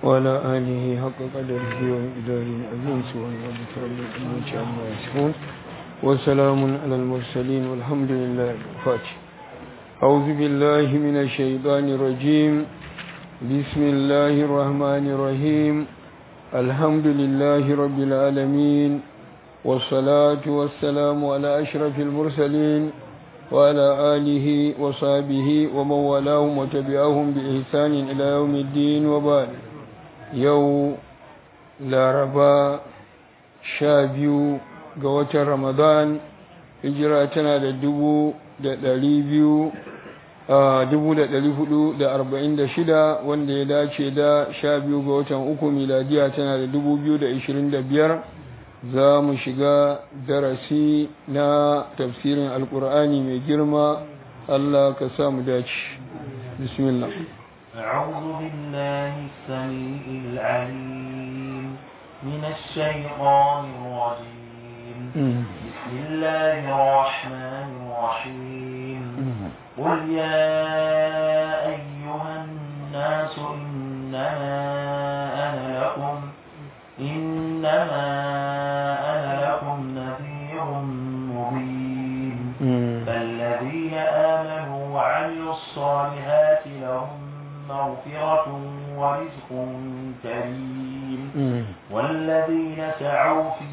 وعلى آله حق قدره ومقداره العظيم سبحان ربك رب العزة عما يصفون وسلام على المرسلين والحمد لله الفاتح أعوذ بالله من الشيطان الرجيم بسم الله الرحمن الرحيم الحمد لله رب العالمين والصلاة والسلام على أشرف المرسلين وعلى آله وصحبه ومن والاهم وتبعهم بإحسان إلى يوم الدين وبعد يوم laraba sha biyu ga watan ramadan hijira tana da dubu da ɗari biyu dubu da ɗari hudu da arba'in da shida wanda ya dace da sha biyu ga watan uku miladiya tana da dubu biyu da ishirin da biyar za mu shiga darasi na tafsirin alkur'ani mai girma allah ka sa mu dace bismillah أعوذ بالله السميع العليم من الشيطان الرجيم بسم الله الرحمن الرحيم قل يا أيها الناس إنما أنا لكم إنما أنا لكم نذير مبين فالذين آمنوا وعملوا الصالحات لهم مغفرة ورزق كريم والذين سعوا في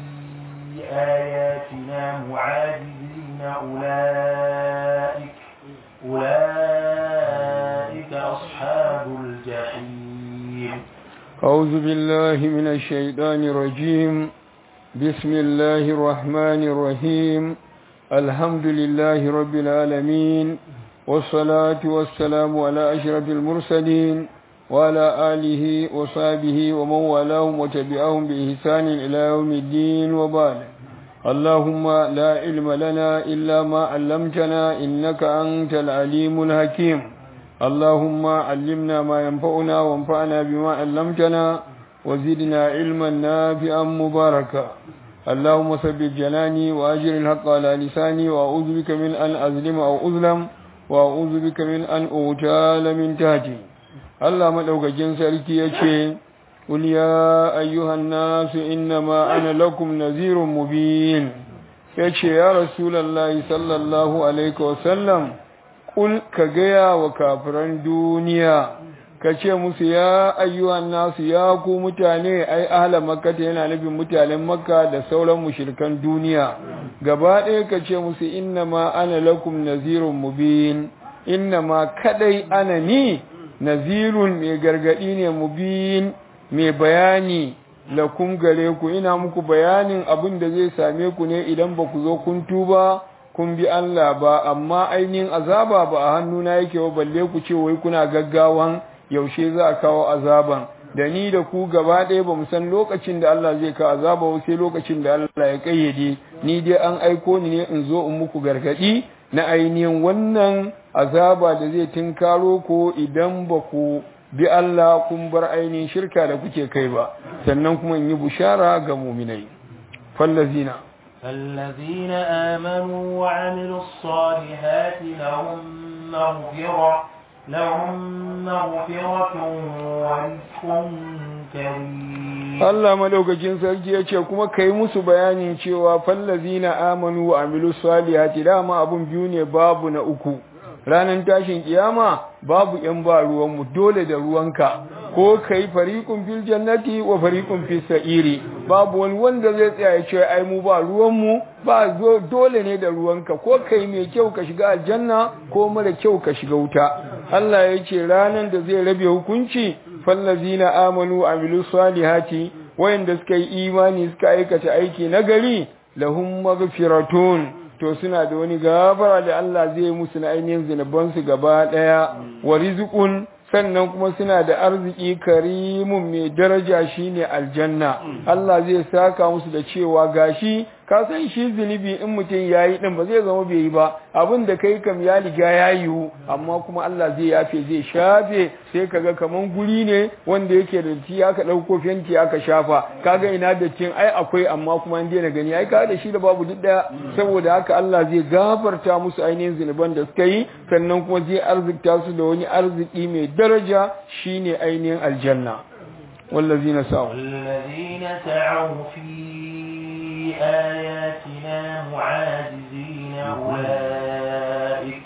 آياتنا معاجزين أولئك أولئك أصحاب الجحيم أعوذ بالله من الشيطان الرجيم بسم الله الرحمن الرحيم الحمد لله رب العالمين والصلاة والسلام على أشرف المرسلين وعلى آله وصحبه ومن والاهم وتبعهم بإحسان إلى يوم الدين وبعد اللهم لا علم لنا إلا ما علمتنا إنك أنت العليم الحكيم اللهم علمنا ما ينفعنا وانفعنا بما علمتنا وزدنا علما نافعا مباركا اللهم ثبت جناني وأجر الحق على لساني وأعوذ بك من أن أظلم أو أظلم وأعوذ بك من أن أغتال من تحتي الله مدوكاكين سركي يشي قل يا أيها الناس إنما أنا لكم نذير مبين يشي يا رسول الله صلى الله عليه وسلم قل كجيا وكافران دنيا kace musu ya ayyuhan nasu ya ku mutane ai ahla makka yana nufin mutanen makka da sauran mushrikan duniya gaba ɗaya kace musu innama ana lakum nazirun mubin innama kadai ana ni nazirun mai gargadi ne mubin mai bayani lakum gare ku ina muku bayanin abin da zai same ku ne idan ba ku zo kun tuba kun bi Allah ba amma ainihin azaba ba a hannuna yake ba balle ku ce wai kuna gaggawan yaushe za a kawo azaban da ni da ku gaba ɗaya ba mu san lokacin da Allah zai kawo azaba ba sai lokacin da Allah ya kayyade ni dai an aiko ni ne in zo in muku gargaɗi na ainihin wannan azaba da zai tinkaro ko idan ba ku bi Allah kun bar ainihin shirka da kuke kai ba sannan kuma in yi bushara ga muminai fallazina فالذين آمنوا وعملوا الصالحات لهم مغفرة لهم مغفرة ورزق كريم Allah madaukakin sarki ya ce kuma kai musu bayanin cewa fallazina amanu wa amilu salihati dama abun biyu ne babu na uku ranar tashin kiyama babu yan ba ruwanmu dole da ruwanka ko kai fariqun fil jannati wa fariqun fis sa'iri babu wani wanda zai tsaya ya ce ai mu ba ruwanmu ba dole ne da ruwanka ko kai mai kyau ka shiga aljanna ko mara kyau ka shiga wuta Allah ya ce ranar da zai rabe hukunci fallazina amanu amilu salihati wayanda suka yi imani suka aikata aiki nagari lahum maghfiratun to suna da wani gafara da Allah zai musu na ainihin zinubansu gaba daya wa rizqun sannan kuma suna da arziki karimun mai daraja shine aljanna Allah zai saka musu da cewa gashi ka san shi zunubi in mutum yayi din ba zai zama bai yi ba abin da kai kam ya riga ya yiwu amma kuma Allah zai yafe zai shafe sai kaga kaman guri ne wanda yake da ti aka dauko fenti aka shafa kaga ina da tin ai akwai amma kuma an daina gani ai kaga da shi da babu duk daya saboda haka Allah zai gafarta musu ainihin zunuban da suka yi sannan kuma zai arzikta su da wani arziki mai daraja shine ainihin aljanna wallazina sa'u والذين سعوا في آياتنا معاجزين أولئك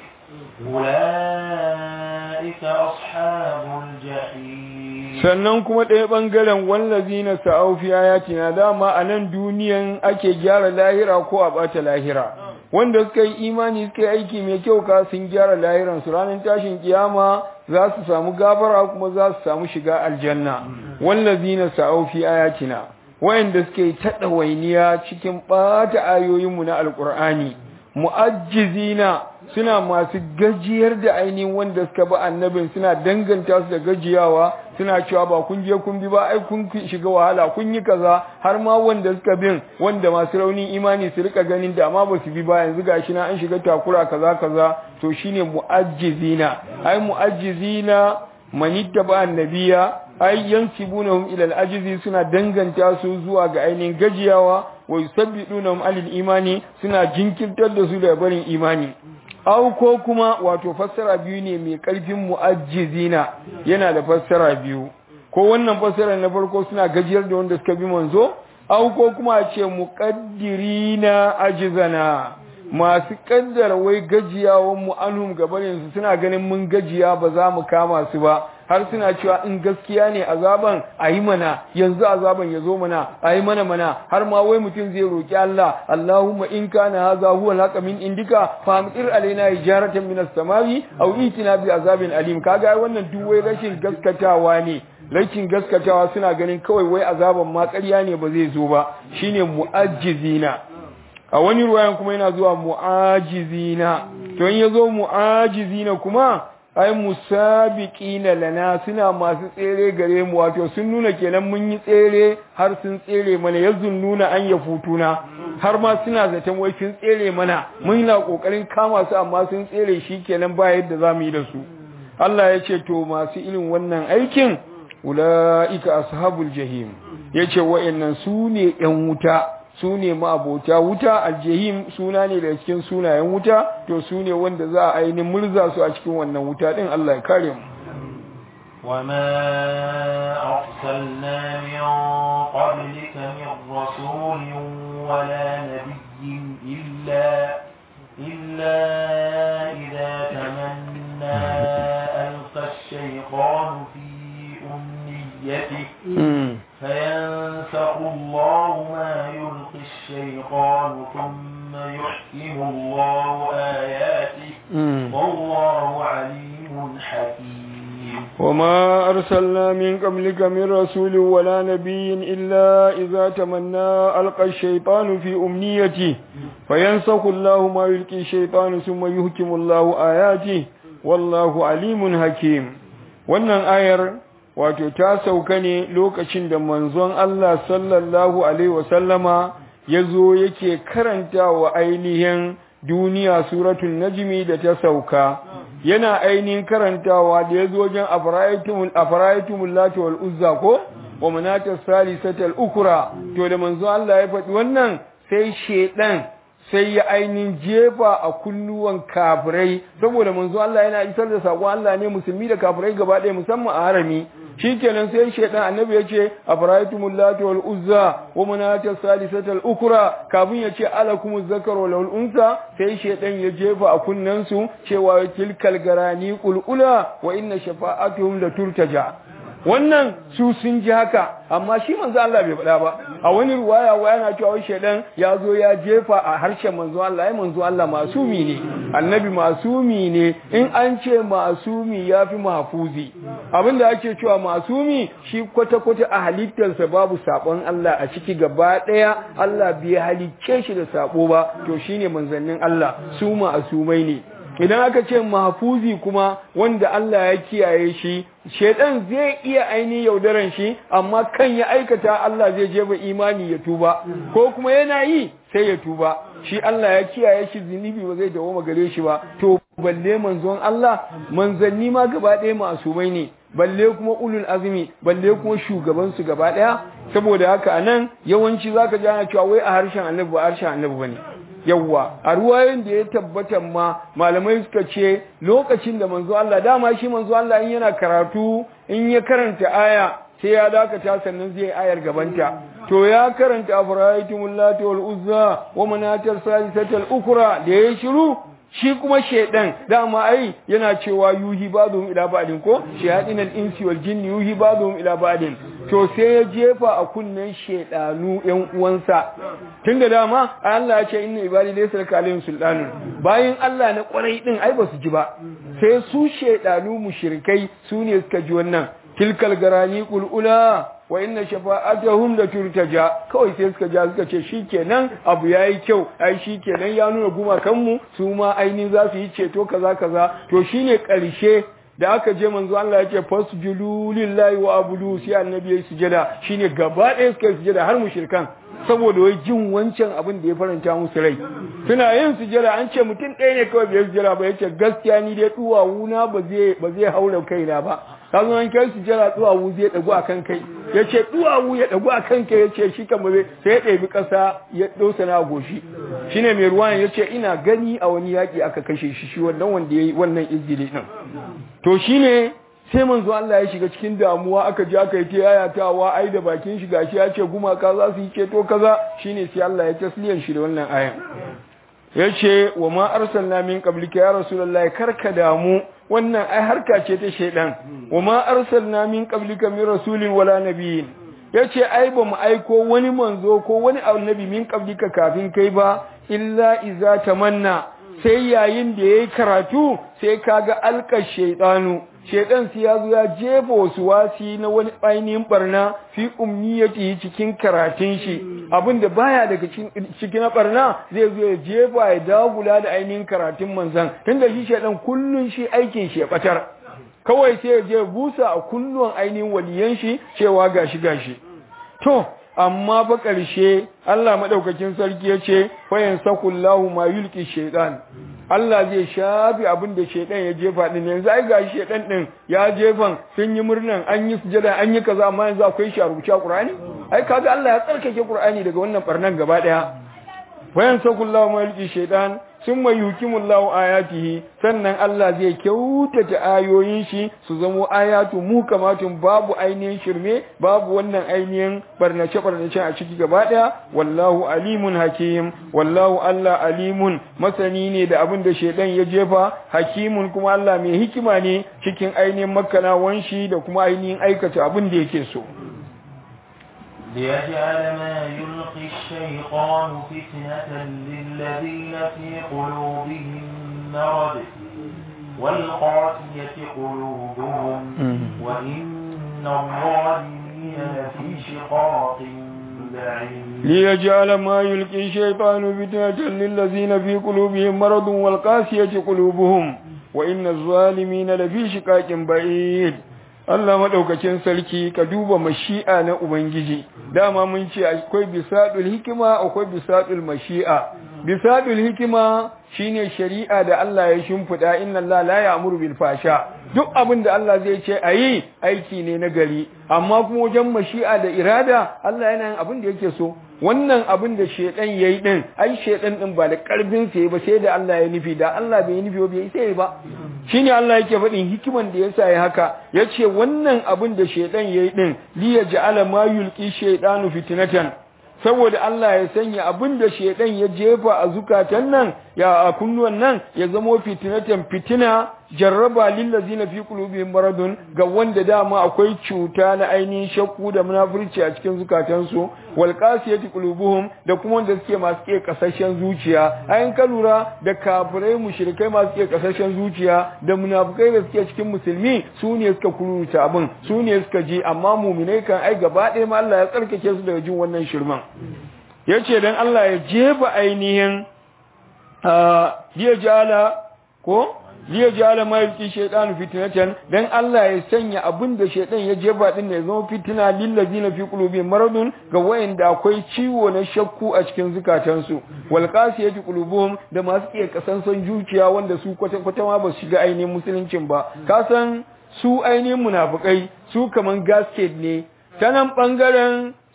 أولئك أصحاب الجحيم sannan kuma ɗaya ɓangaren wallazina sa'u fi ayatina dama a nan duniyan ake gyara lahira ko a ɓata lahira wanda suka yi imani suka yi aiki mai kyau ka sun gyara lahiran su ranar tashin kiyama za su samu gafara kuma za su samu shiga aljanna wallazina sa'u fi ayatina wayanda suke yi ta ɗawainiya cikin ɓata ayoyinmu na alƙur'ani mu'ajjizina suna masu gajiyar da ainihin wanda suka bi annabin suna danganta su da gajiyawa suna cewa ba kun je kun bi ba ai kun shiga wahala kun yi kaza har ma wanda suka bin wanda masu raunin imani su rika ganin da ma ba su bi ba yanzu gashi na an shiga takura kaza kaza to shine mu'ajjizina ai mu'ajjizina manitta ba annabiya ai yansibunahum ila al-ajzi suna danganta su zuwa ga ainihin gajiyawa wa yusabbidunahum alil imani suna jinkirtar da su da barin imani aw ko kuma wato fassara biyu ne mai karfin mu'ajjizina yana da fassara biyu ko wannan fassara na farko suna gajiyar da wanda suka bi manzo aw ko kuma a ce muqaddirina ajizana masu kaddara wai gajiyawan mu anhum gabanin su suna ganin mun gajiya ba za mu kama su ba har suna cewa in gaskiya ne azaban a yi mana yanzu azaban ya zo mana a yi mana mana har ma wai mutum zai roƙi Allah Allahumma in kana haza huwa al min indika famtir alaina hijaratan min as-samawi aw itina bi azabin alim kaga wannan duk wai rashin gaskatawa ne rashin gaskatawa suna ganin kawai wai azaban ma ƙarya ne ba zai zo ba shine mu'ajjizina a wani ruwayan kuma yana zuwa mu'ajizina to in yazo mu'ajizina kuma ai musabiqina lana suna masu tsere gare mu wato sun nuna kenan mun yi tsere har sun tsere mana yazun nuna an ya futuna har ma suna zaton wai sun tsere mana mun na kokarin kama su amma sun tsere shi kenan ba yadda zamu yi da su Allah ya ce to masu irin wannan aikin ulaika ashabul jahim yace wa'annan su ne yan wuta su ne ma'abota wuta aljahim suna ne da cikin sunayen wuta to su ne wanda za a ainihin murza su a cikin wannan wuta din Allah ya kare mu وما أرسلنا من قبلك من رسول ولا نبي إلا إلا إذا تمنى ألقى الشيطان في أمنيته فينسخ الله ما يلقي الشيطان ثم يحكم الله آياته والله عليم حكيم وما أرسلنا من قبلك من رسول ولا نبي إلا إذا تمنى ألقى الشيطان في أمنيته فينسخ الله ما يلقي الشيطان ثم يحكم الله آياته والله عليم حكيم wannan ayar wato ta sauka ne lokacin da manzon Allah sallallahu alaihi wasallama ya zo yake karanta wa ainihin duniya suratul najmi da ta sauka yana ainihin karantawa da ya zo wajen afaraitumul afaraitumul lati wal uzza ko wa manata salisatal ukra to da manzon Allah ya faɗi wannan sai shedan sai ya ainihin jefa a kunnuwan kafirai saboda manzo Allah yana isar da sakon Allah ne musulmi da kafirai gaba ɗaya musamman a harami shikenan sai shaidan annabi ya ce afaraitumul lati wal uzza wa manata salisatal ukra kafin ya ce alakumuz zakaru wal unsa sai shaidan ya jefa a kunnan su cewa tilkal garani qulula wa inna shafa'atuhum la turtaja wannan su sun ji haka amma shi manzo Allah bai faɗa ba a wani ruwaya wa yana cewa wai shedan ya zo ya jefa a harshen manzo Allah ai manzo Allah masumi ne annabi masumi ne in an ce masumi yafi mahfuzi abinda ake cewa masumi shi kwata kwata a halittarsa babu sabon Allah a ciki gaba daya Allah bai halicce shi da sabo ba to shine manzannin Allah su masumai ne idan aka ce mahfuzi kuma wanda Allah ya kiyaye shi shedan zai iya aini yaudaran shi amma kan ya aikata Allah zai jefa imani ya tuba ko kuma yana yi sai ya tuba shi Allah ya kiyaye shi zunubi ba zai dawo gare shi ba to balle manzon Allah manzanni ma gaba ɗaya masumai ne balle kuma ulul azmi balle kuma shugaban su gaba ɗaya saboda haka anan yawanci zaka ji ana cewa wai a harshen annabi ba harshen annabi bane yawwa a ruwayoyin da ya tabbata ma malamai suka ce lokacin da manzo Allah dama shi manzo Allah in yana karatu in ya karanta aya sai ya dakata sannan zai ayar gabanta to ya karanta afara'aytumul lati wal uzza wa manatar salisatal ukra da yayi shiru shi kuma shedan dama ai yana cewa yuhi ba'dhum ila ba'din ko shayadin al-insi wal jinni yuhi ba'dhum ila ba'din to sai ya jefa a kunnen shedanu yan uwansa tunda dama Allah ya ce inna ibadi laysa lakalim sultanun bayan Allah na kwarai din ai basu ji ba sai su shedanu mushrikai su ne suka ji wannan tilkal garani qulula wa inna shafa'atuhum la turtaja kawai sai suka ja suka ce shikenan abu yayi kyau ai shikenan ya nuna gumakan mu su ma aini za su yi ceto kaza kaza to shine karshe da aka je manzo Allah yake fasjudu lillahi wa abudu sai annabi yayi sujada shine gaba ɗaya suka yi sujada har mushrikan saboda wai jin wancan abin da ya faranta musu rai suna yin sujada an ce mutum ɗaya ne kawai bai sujada ba yace gaskiya ni dai duwawuna ba zai ba zai haura kaina ba kazo an kai sujada duwawu zai dagu akan kai yace duwawu ya dagu akan kai yace shi kan ba sai ya ɗebi ƙasa ya dosa na goshi shine mai ruwan yace ina gani a wani yaki aka kashe shi shi wannan wanda yayi wannan izgili din to shine sai manzo Allah ya shiga cikin damuwa aka ji aka yi ta yayatawa ai da bakin shi gashi ya ce gumaka za su yi ceto kaza shine sai Allah ya tasliyan shi da wannan ayan yace wa ma arsalna min qablika ya rasulullahi karka damu wannan ai harka ce ta shedan wa ma arsalna min qablika min rasulin wala nabiyyin yace ai ba mu aiko wani manzo ko wani annabi min qablika kafin kai ba illa iza tamanna sai yayin da yayi karatu sai kaga alka shaytanu shaytan sai ya zo ya jefa wasu wasi na wani ainihin barna fi umniyati cikin karatun shi abinda baya daga cikin barna zai zo ya jefa ya dagula da ainihin karatun manzan tunda shi shaytan kullun shi aikin shi ya batar kawai sai ya je busa a kunnuwan ainihin waliyan shi cewa gashi gashi to amma fa ƙarshe Allah madaukakin sarki ya ce fayan sakullahu ma yulki shaytan Allah zai shafi abin da shaytan ya jefa din yanzu ai gashi shaytan din ya jefan sun yi murnan an yi sujada an yi kaza amma yanzu akwai shi a rubuce a Qur'ani ai kaga Allah ya tsarkake Qur'ani daga wannan barnan gaba daya fayan sakullahu ma yulki shaytan sun mai yukimullahu ayatihi sannan Allah zai kyautata ayoyin shi su zamo ayatu mu kamatun babu ainihin shirme babu wannan ainihin barnace barnace a ciki gaba daya wallahu alimun hakim wallahu Allah alimun masani ne da abin da shedan ya jefa hakimun kuma Allah mai hikima ne cikin ainihin makkanawan shi da kuma ainihin aikata abin da yake so ليجعل ما يلقي الشيطان فتنة للذين في قلوبهم مرض والقاسية قلوبهم وإن الظالمين لفي شقاق بعيد ليجعل ما يلقي الشيطان فتنة للذين في قلوبهم مرض والقاسية قلوبهم وإن الظالمين لفي شقاق بعيد Allah maɗaukacin sarki ka duba mashi'a na Ubangiji, dama mun ce akwai bisaɗul hikima akwai bisaɗul mashi'a. Bisaɗul hikima shine shari'a da Allah ya shimfiɗa inna Allah la ya'muru bil fasha. Duk abin da Allah zai ce a yi aiki ne na gari, amma kuma wajen mashi'a da irada Allah yana yin abin da yake so. Wannan abin da shedan yayi din, ai shedan din ba da karfin sa ba sai da Allah ya nufi, da Allah bai nufi ba bai sai ba. shine Allah yake faɗin hikiman da yasa ya haka yace wannan abin da shaydan yayi din li yaj'ala ma yulqi shaydanu fitnatan saboda Allah ya sanya abin da shaydan ya jefa a zukatan nan ya a kunnuwan nan ya zamo fitnatan fitina jarraba lillazina fi qulubihim maradun ga wanda dama akwai cuta na ainihin shakku da munafurci a cikin zukatansu wal qasiyati qulubuhum da kuma wanda suke masu ke kasashen zuciya ayin ka lura da kafirai mushrikai masu ke kasashen zuciya da munafikai da suke cikin musulmi su ne suka kuruta abin su ne suka ji amma muminai kan ai gaba ɗaya ma Allah ya tsarkake su daga jin wannan shirman yace dan Allah ya jefa ainihin liya jala ko liya jala ma yulki shaytanu fitnatan dan Allah ya sanya abin da shaytan ya jefa din ne zama fitina lil ladina fi qulubihim maradun ga wayanda akwai ciwo na shakku a cikin zukatansu wal qasiyati qulubuhum da masu iya kasansan zuciya wanda su kwata kwata ma ba su shiga ainihin musuluncin ba ka san su ainihin munafikai su kaman gasket ne ta nan bangaren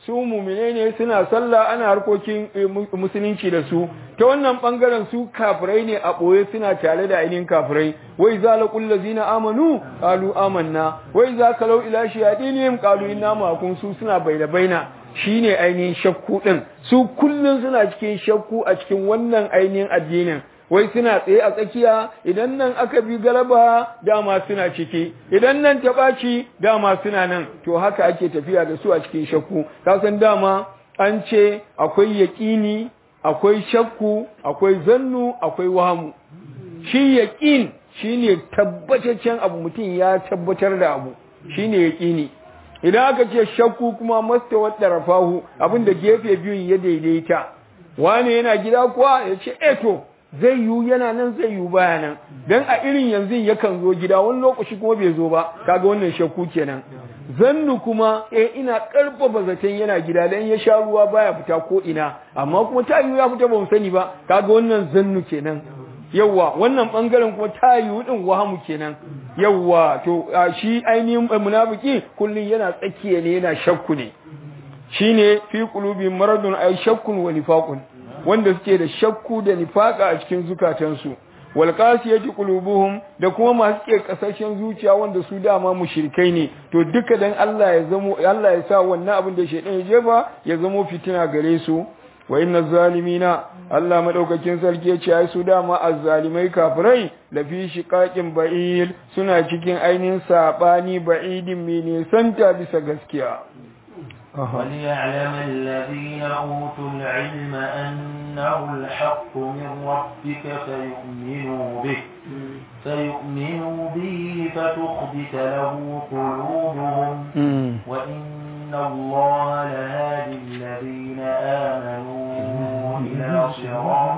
su mumine ne suna sallah ana harkokin musulunci da su ta wannan bangaren su kafirai ne a ɓoye suna tare da ainihin kafirai wai za la kullu zina amanu qalu amanna wai za ka lau ila shayadinihim qalu inna ma'akum su suna baina baina shine ainihin shakku din su kullun suna cikin shakku a cikin wannan ainihin addinin wai suna tsaye a tsakiya idan nan aka bi galaba dama suna ciki idan nan ta ɓaci dama suna nan to haka ake tafiya da su a cikin shakku kasan dama an ce akwai yaƙini akwai shakku akwai zannu akwai wahamu shi yaƙin shine tabbataccen abu mutum ya tabbatar da abu shine yaƙini idan aka ce shakku kuma masta wadda rafahu abin da gefe biyun ya daidaita wane yana gida kuwa ya ce eto zai yiwu yana nan zai yiwu baya nan dan a irin yanzu yakan zo gida wani lokaci kuma bai zo ba kaga wannan shakku kenan zannu kuma eh ina karfafa zaton yana gida dan ya sha ruwa baya fita ko ina amma kuma ta yiwu ya fita ba mu sani ba kaga wannan zannu kenan yawwa wannan bangaren kuma ta yiwu din wahamu kenan yawwa to shi ainihin munafiki kullun yana tsakiya ne yana shakku ne shine fi qulubi maradun ay shakkun wa nifaqun wanda suke da shakku da nifaka a cikin zukatansu wal qasiyati qulubuhum da kuma masu ke kasashen zuciya wanda su dama mushrikai ne to duka dan Allah ya zamo Allah ya sa wannan abin da shedan ya jefa ya zamo fitina gare su wa inna zalimina Allah madaukakin sarki ya ce ai su dama azzalimai kafirai la fi shiqaqin ba'il suna cikin ainihin sabani ba'idin mai santa bisa gaskiya وليعلم الذين أوتوا العلم أنه الحق من ربك فيؤمنوا به فيؤمنوا به فتخبت له قلوبهم وإن الله لهادي الذين آمنوا إلى صراط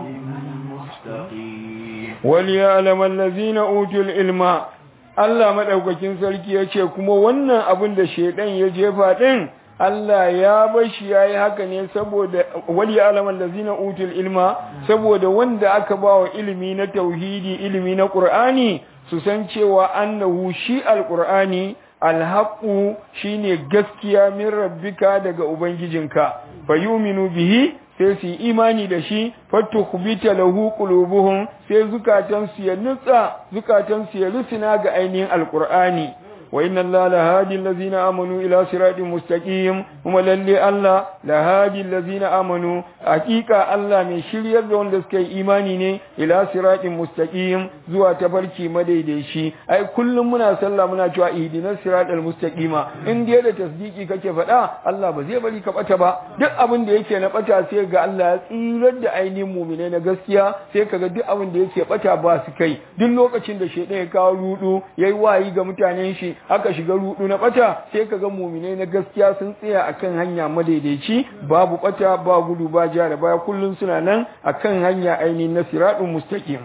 مستقيم وليعلم الذين أوتوا العلم Allah madaukakin sarki ya ce kuma wannan abin da shedan ya jefa din Allah ya bashi ya yi haka ne saboda wali alaman da zina utul ilma saboda wanda aka ba wa ilimi na tauhidi ilimi na ƙur'ani su san cewa annahu shi alƙur'ani alhaƙu shine gaskiya min rabbika daga ubangijinka fa yuminu bihi sai su yi imani da shi fattu kubita lahu qulubuhum sai zukatansu ya nutsa zukatansu ya rusuna ga ainihin alƙur'ani وإن الله لهادي الذين آمنوا إلى صراط مستقيم هم للي الله لهادي الذين آمنوا حقيقة الله من شرير دون دسكي إيماني ني إلى صراط مستقيم زوا تبركي مديدشي أي كل منا صلى منا جوا إهدنا الصراط المستقيم إن دي da tasdiki kake faɗa Allah ba zai bari ka bata ba duk abin da yake na bata sai ga Allah ya tsirar da ainihin mu'mine na gaskiya sai kaga duk abin da yake bata ba su kai duk lokacin da shedan ya kawo rudu yayi wayi ga mutanen shi aka shiga rudu na bata sai ka ga muminai na gaskiya sun tsaya akan hanya madaidaici babu bata ba gudu ba ja da baya kullun suna nan akan hanya ainihin na siratun mustaqim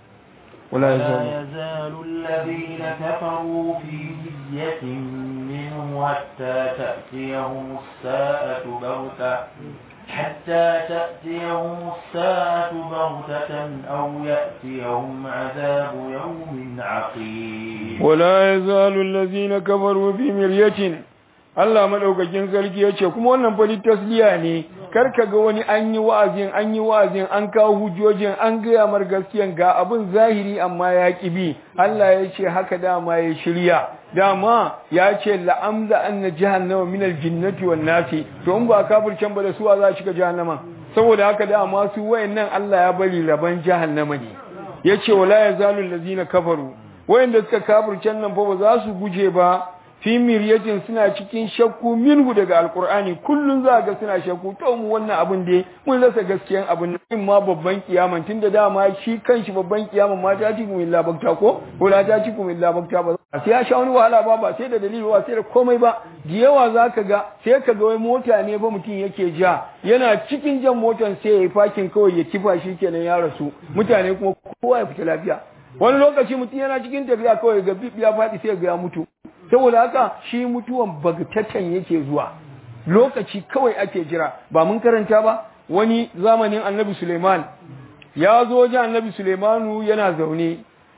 ولا يزال الذين كفروا في مرية منه حتى تأتيهم الساءة بغتة حتى تأتيهم الساعة بغتة أو يأتيهم عذاب يوم عقيم ولا يزال الذين كفروا في مرية Allah madaukakin sarki ya ce kuma wannan fa tasliya ne kar ka ga wani an yi wa'azin an yi wa'azin an kawo hujjojin an gaya mar gaskiyan ga abin zahiri amma ya bi Allah ya ce haka dama ya shirya dama ya ce la'amza anna jahannama min aljinnati wan nasi to in ba kafircen ba da suwa za shiga jahannama saboda haka dama su wayannan Allah ya bari raban jahannama ne yace wala yazalu allazina kafaru wayanda suka kafircen nan fa ba za su guje ba fi miryatin suna cikin shakku minhu daga alkur'ani kullun za ga suna shakku to mu wannan abin da mun rasa gaskiyan abin nan ma babban kiyaman tunda dama shi kanshi babban kiyaman ma ta ci kuma illa bakta ko ko la ta ci kuma illa bakta ba sai ya sha wani wahala ba ba sai da dalili ba sai da komai ba da yawa zaka ga sai ka ga wai mota ne ba mutum yake ja yana cikin jan motan sai ya yi fakin kawai ya kifa shi kenan ya rasu mutane kuma kowa ya fita lafiya wani lokaci mutum yana cikin tafiya kawai ga ya faɗi sai ga ya mutu saboda haka shi mutuwan bagtatan yake zuwa lokaci kawai ake jira ba mun karanta ba wani zamanin annabi Suleiman ya zo wajen annabi Suleimanu yana zaune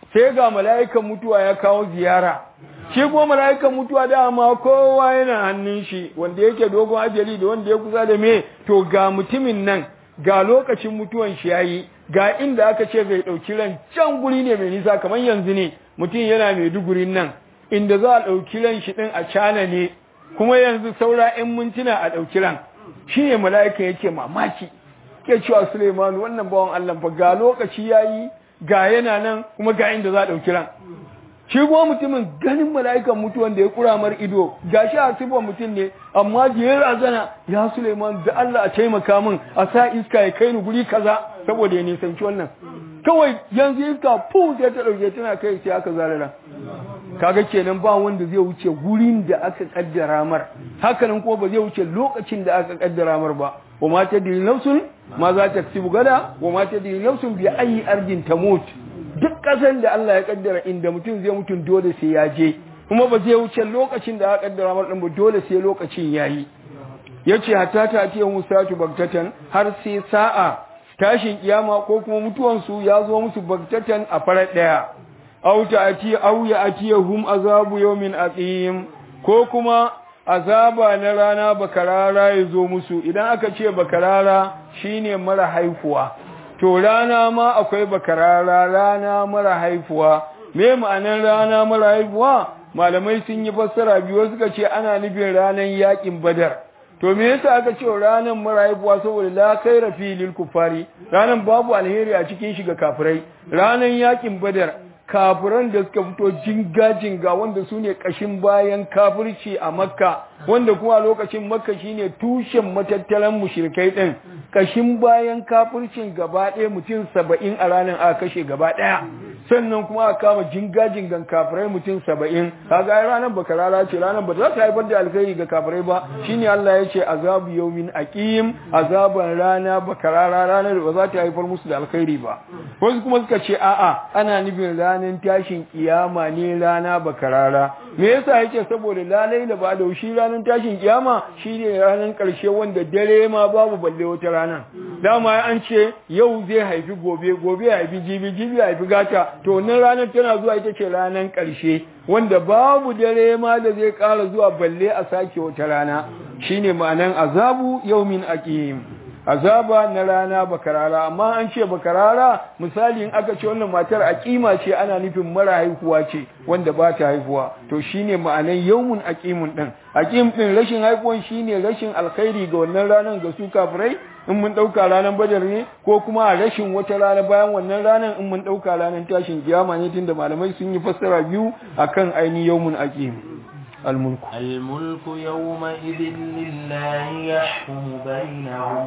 sai ga mala'ikan mutuwa ya kawo ziyara shi kuma mala'ikan mutuwa dama kowa yana hannun shi wanda yake dogon ajali da wanda ya kusa da me to ga mutumin nan ga lokacin mutuwan shi yayi ga inda aka ce zai dauki ran can guri ne mai nisa kamar yanzu ne mutum yana mai dugurin nan inda za a dauki ran shi din a cana ne kuma yanzu saura 'yan mintuna a dauki ran shi ne mala'ikan yake mamaki ke cewa Suleiman wannan bawan Allah fa ga lokaci yayi ga yana nan kuma ga inda za a dauki ran shi kuma mutumin ganin mala'ikan mutuwan da ya kura mar ido gashi a sifar mutum ne amma da ya razana ya Suleiman da Allah a taimaka min a sa iska ya kai ni guri kaza saboda ya nisanci wannan kawai yanzu iska fu sai ta dauke tana kai sai aka zarara kaga kenan ba wanda zai wuce gurin da aka kaddara mar hakanan kuma ba zai wuce lokacin da aka kaddara mar ba wa ma tadri nafsun ma za ta tsibu gada wa ma tadri nafsun bi ayi ardin tamut duk kasan da Allah ya kaddara inda mutum zai mutum dole sai ya je kuma ba zai wuce lokacin da aka kaddara mar din ba dole sai lokacin yayi yace hatta ta ce musatu bagtatan har sai sa'a tashin kiyama ko kuma mutuwansu ya zo musu bagtatan a farar daya aw ta'ati aw ya'tiyahum azabu yawmin aqim ko kuma azaba na rana bakarara ya zo musu idan aka ce bakarara shine mara haifuwa to rana ma akwai bakarara rana mara haifuwa me ma'anar rana mara haifuwa malamai sun yi fassara biyu suka ce ana nufin ranar yakin badar to me yasa aka ce ranar mara haifuwa saboda la khaira fi lil kufari ranar babu alheri a cikin shi ga kafirai ranar yakin badar kafiran da suka fito jinga-jinga wanda su ne ƙashin bayan kafirci a makka wanda kuma lokacin makka shine tushen matattaran mushrikai ɗin ƙashin bayan kafircin gaba ɗaya mutum saba'in a ranar aka kashe gaba ɗaya sannan kuma aka kama jinga-jingan kafirai mutum saba'in kaga ai ranar baka rara ce ranar ba za ta haifar da alkhairi ga kafirai ba shine Allah ya ce azabu yawmin aqim azaban rana baka rara ranar ba za ta haifar musu da alkhairi ba wasu kuma suka ce a'a ana nufin ranar tashin kiyama ne rana baka rara me yasa yake saboda lalai da ba da shi ranar tashin kiyama shine ranar karshe wanda dare ma babu balle wata rana dama an ce yau zai haifi gobe gobe ya haifi jibi jibi ya haifi gata to wannan ranar tana zuwa ita ce ranar ƙarshe wanda babu dare ma da zai ƙara zuwa balle a sake wata rana shine ma'anan azabu yaumin aqim azaba na rana bakarara amma an ce bakarara misali in aka ce wannan matar aqima ce ana nufin mara haihuwa ce wanda ba ta haihuwa to shine ma'anan yaumun aqimun din aqim din rashin haihuwan shine rashin alkhairi ga wannan ranar ga su kafirai in mun ɗauka ranar badar ne ko kuma a rashin wata rana bayan wannan ranar in mun ɗauka ranar tashin kiyama ne tunda malamai sun yi fassara biyu akan ainihin yawmun aqim الملك الملك يومئذ لله يحكم بينهم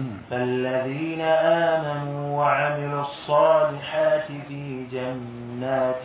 فالذين آمنوا وعملوا الصالحات في جنات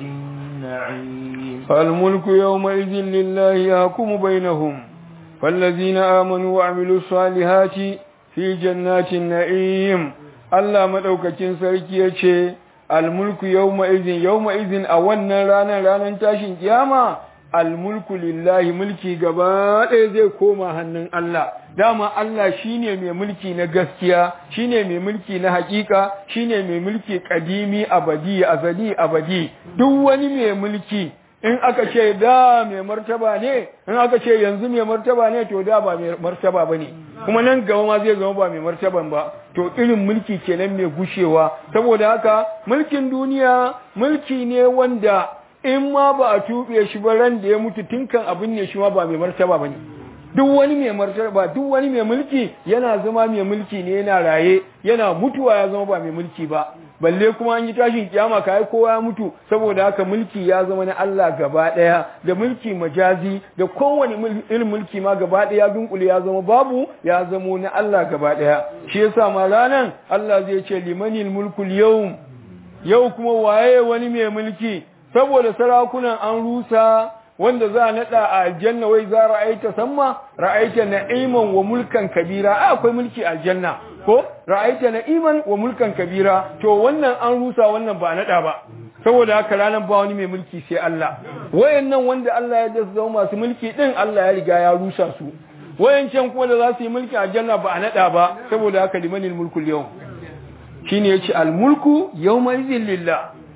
النعيم الملك يومئذ لله يحكم بينهم فالذين آمنوا وعملوا الصالحات fi jannatin na'im Allah madaukakin sarki yace almulku yawma idhin yawma idhin a wannan ranar ranar tashin kiyama almulku lillahi mulki gaba ɗaya zai koma hannun Allah dama Allah shine mai mulki na gaskiya shine mai mulki na hakika shine mai mulki kadimi abadi azali abadi duk wani mai mulki in aka ce da mai martaba ne in aka ce yanzu mai martaba ne to da ba mai martaba ba ne kuma nan gaba ma zai zama ba mai martaban ba to irin mulki kenan mai gushewa saboda haka mulkin duniya mulki ne wanda in ma ba a tuɓe shi ba ran da ya mutu tinkan abin ne shi ma ba mai martaba ba ne duk wani mai martaba duk wani mai mulki yana zama mai mulki ne yana raye yana mutuwa ya zama ba mai mulki ba balle kuma an yi tashin kiyama kai kowa ya mutu saboda haka mulki ya zama na Allah gaba daya da mulki majazi da kowane irin mulki ma gaba daya dunkule ya zama babu ya zama na Allah gaba daya shi yasa ma ranan Allah zai ce limanil mulkul yawm yau kuma waye wani mai mulki saboda sarakunan an rusa wanda za a nada a aljanna wai za ra'aita samma ra'aita na'iman wa mulkan kabira a akwai mulki aljanna ko ra'aita na'iman wa mulkan kabira to wannan an rusa wannan ba nada ba saboda haka ranar ba wani mai mulki sai Allah wayannan wanda Allah ya dasu zama masu mulki din Allah ya riga ya rusa su wayancan kuma da za su yi mulki aljanna ba a nada ba saboda haka limanil mulkul yau shine yace al mulku yawma idhin lillah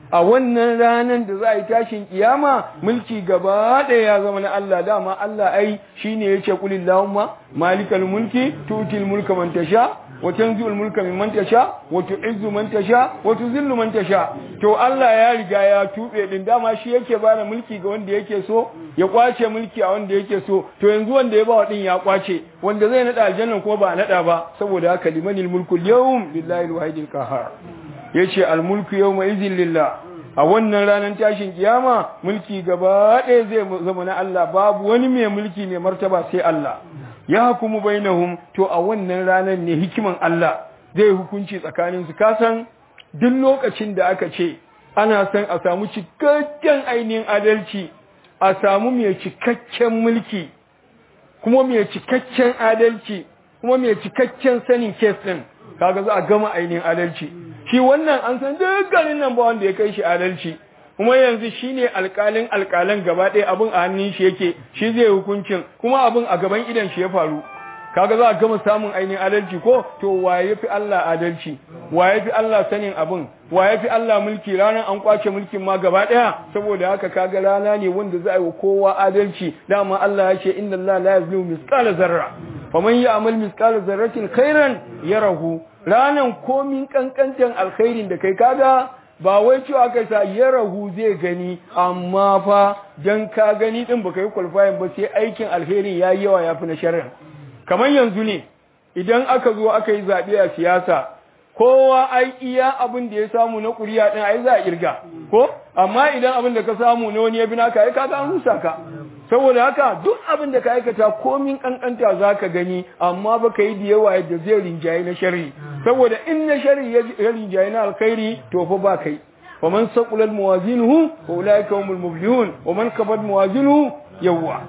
a wannan ranar da za a yi tashin kiyama mulki gaba ɗaya ya zama na Allah dama Allah ai shine yace qul illahumma malikal mulki tutil mulka man tasha wa tanzi'ul mulka mimman tasha wa tu'izzu man tasha wa tuzillu man tasha to Allah ya riga ya tube din dama shi yake bada mulki ga wanda yake so ya kwace mulki a wanda yake so to yanzu wanda ya bawa din ya kwace wanda zai nada aljanna kuma ba nada ba saboda haka limanil mulku yawm billahi alwahidil qahhar yace al mulku yawma idhin lillah a wannan ranar tashin kiyama mulki gaba ɗaya zai zama na Allah babu wani mai mulki mai martaba sai Allah ya hukumu bainahum to a wannan ranar ne hikiman Allah zai hukunci tsakanin su kasan duk lokacin da aka ce ana son a samu cikakken ainihin adalci a samu mai cikakken mulki kuma mai cikakken adalci kuma mai cikakken sanin kes din kaga za a gama ainihin adalci shi wannan an san dukkanin nan ba wanda ya kai shi adalci kuma yanzu shine alƙalin alƙalan gaba ɗaya abin a hannun shi yake shi zai hukuncin kuma abin a gaban idan shi ya faru kaga za a gama samun ainihin adalci ko to waye fi Allah adalci waye fi Allah sanin abin waye fi Allah mulki ranar an kwace mulkin ma gaba ɗaya saboda haka kaga rana ne wanda za a yi wa kowa adalci dama Allah ya ce inna Allah la yazlimu misqala zarra faman ya'mal misqala zarratin khairan yarahu ranan komin kankantan alkhairin da kai kaga ba wai cewa kai sa ya rahu zai gani amma fa dan ka gani din baka yi qualifying ba sai aikin alheri yayi yawa yafi na sharrin kamar yanzu ne idan aka zo aka yi zabe a siyasa kowa ai iya abin da ya samu na kuriya din ai za a kirga ko amma idan abin da ka samu ne wani ya bi naka ai kaga an rusa ka saboda haka duk abin da ka aikata komin kankanta za ka gani amma ba ka yi da yawa yadda zai rinjaye na shari saboda in na shari ya rinjaye na alkhairi to fa ba kai wa man saqulat mawazinuhu fa ulaika humul muflihun wa man kabat mawazinuhu yawwa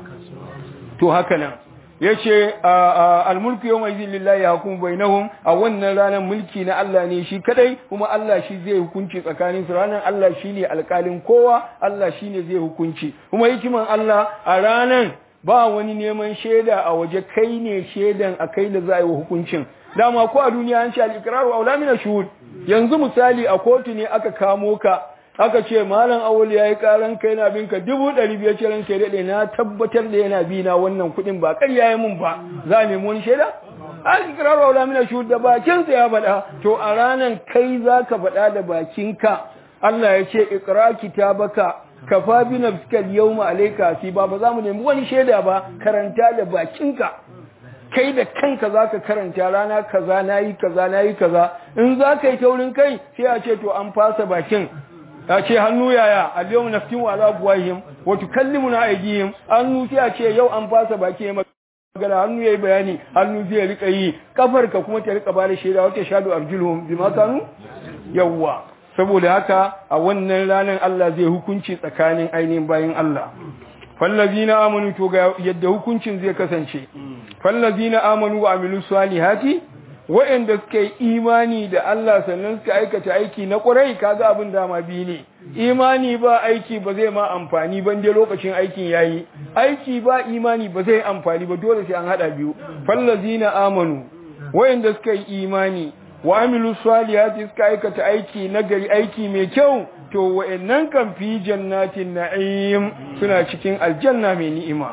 to haka nan yace almulku yawma idhin lillahi yahkum bainahum a wannan ranar mulki na Allah ne shi kadai kuma Allah shi zai hukunci tsakanin su ranar Allah shine alƙalin kowa Allah shine zai hukunci kuma hikiman Allah a ranar ba wani neman shaida a waje kai ne shaidan a kai da za a yi wa hukuncin dama ko a duniya an ce al-iqraru aula min shuhud yanzu misali a kotu ne aka kamo ka aka ce malam awul yayi karan kai na binka dubu ɗari biyar ce ranka ya daɗe na tabbatar da yana bi na wannan kuɗin ba ƙarya ya mun ba za a nemi wani shaida an ikraru aula min shuhud da bakin sa ya faɗa to a ranan kai zaka faɗa da bakinka Allah ya ce iqra kitabaka kafa bi nafsika al-yawma alayka hasiba ba za mu nemi wani shaida ba karanta da bakinka kai da kanka zaka karanta rana kaza nayi kaza nayi kaza in zaka yi taurin kai sai a ce to an fasa bakin a ce hannu yaya al-yawma naftin wa ala buwahim wa tukallimuna aydihim hannu sai a ce yau an fasa baki ya magana hannu yayi bayani hannu zai rika yi kafarka kuma ta rika bada shaida wata shadu arjuluhum bima kanu yawwa saboda haka a wannan ranar Allah zai hukunci tsakanin ainihin bayin Allah fallazina amanu to ga yadda hukuncin zai kasance fallazina amanu wa amilu salihati wa'anda suka yi imani da Allah sannan suka aikata aiki na ƙurai kaga abin dama biyu ne imani ba aiki ba zai ma amfani ban dai lokacin aikin yayi aiki ba imani ba zai amfani ba dole sai an hada biyu fallazina amanu wa'anda suka yi imani wa amilu salihati suka aikata aiki nagari aiki mai kyau to wa'annan kan fi jannatin na'im suna cikin aljanna mai ni'ima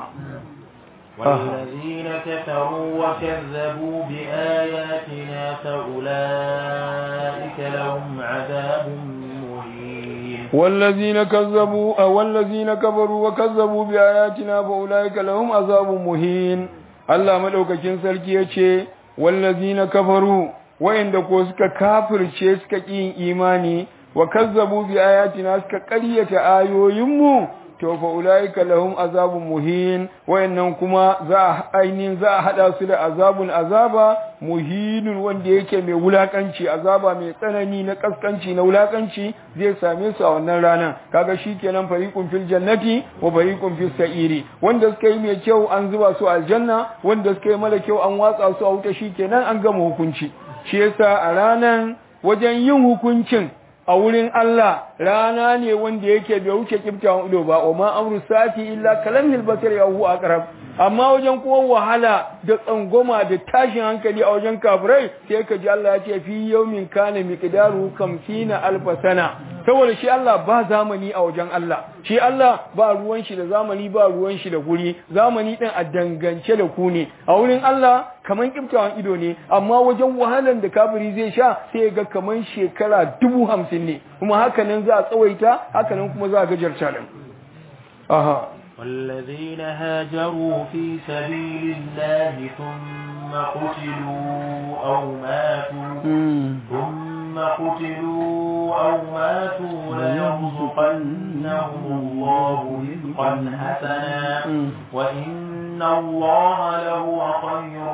والذين كفروا وكذبوا بآياتنا فأولئك لهم عذاب مهين والذين كذبوا والذين كفروا وكذبوا بآياتنا فأولئك لهم عذاب مهين الله مدوكاكين sarki yace wallazina kafaru wa'inda ko suka kafirce suka ƙin imani wa kazzabu bi ayatina suka ƙaryata ayoyinmu to fa ulaika lahum azabun muhin wayannan kuma za a ainihin za a hada su da azabun azaba muhinun wanda yake mai wulakanci azaba mai tsanani na kaskanci na wulakanci zai same su a wannan ranar kaga shikenan fariqun fil jannati wa fariqun fis sa'iri wanda suka yi mai kyau an zuba su aljanna wanda suka yi mara kyau an watsa su a wuta shikenan an gama hukunci shi yasa a ranan wajen yin hukuncin a wurin Allah rana ne wanda yake bai wuce kiftawan ido ba wa ma amru sati illa kalamil basar ya hu aqrab amma wajen kuma wahala da tsangoma da tashin hankali a wajen kafirai sai ka ji Allah ya ce fi yawmin kana miqdaru kamsina alf sana saboda shi Allah ba zamani a wajen Allah shi Allah ba ruwan shi da zamani ba ruwan shi da guri zamani din a dangance da ku ne a wurin Allah kaman kiftawan ido ne amma wajen wahalan da kafiri zai sha sai ya ga kaman shekara dubu hamsin ne kuma haka nan za a tsawaita haka nan kuma za a gajarta din aha والذين هاجروا في سبيل الله ثم قتلوا أو ماتوا ثم قتلوا أو ماتوا ليرزقنهم الله رزقا حسنا وإن الله لهو خير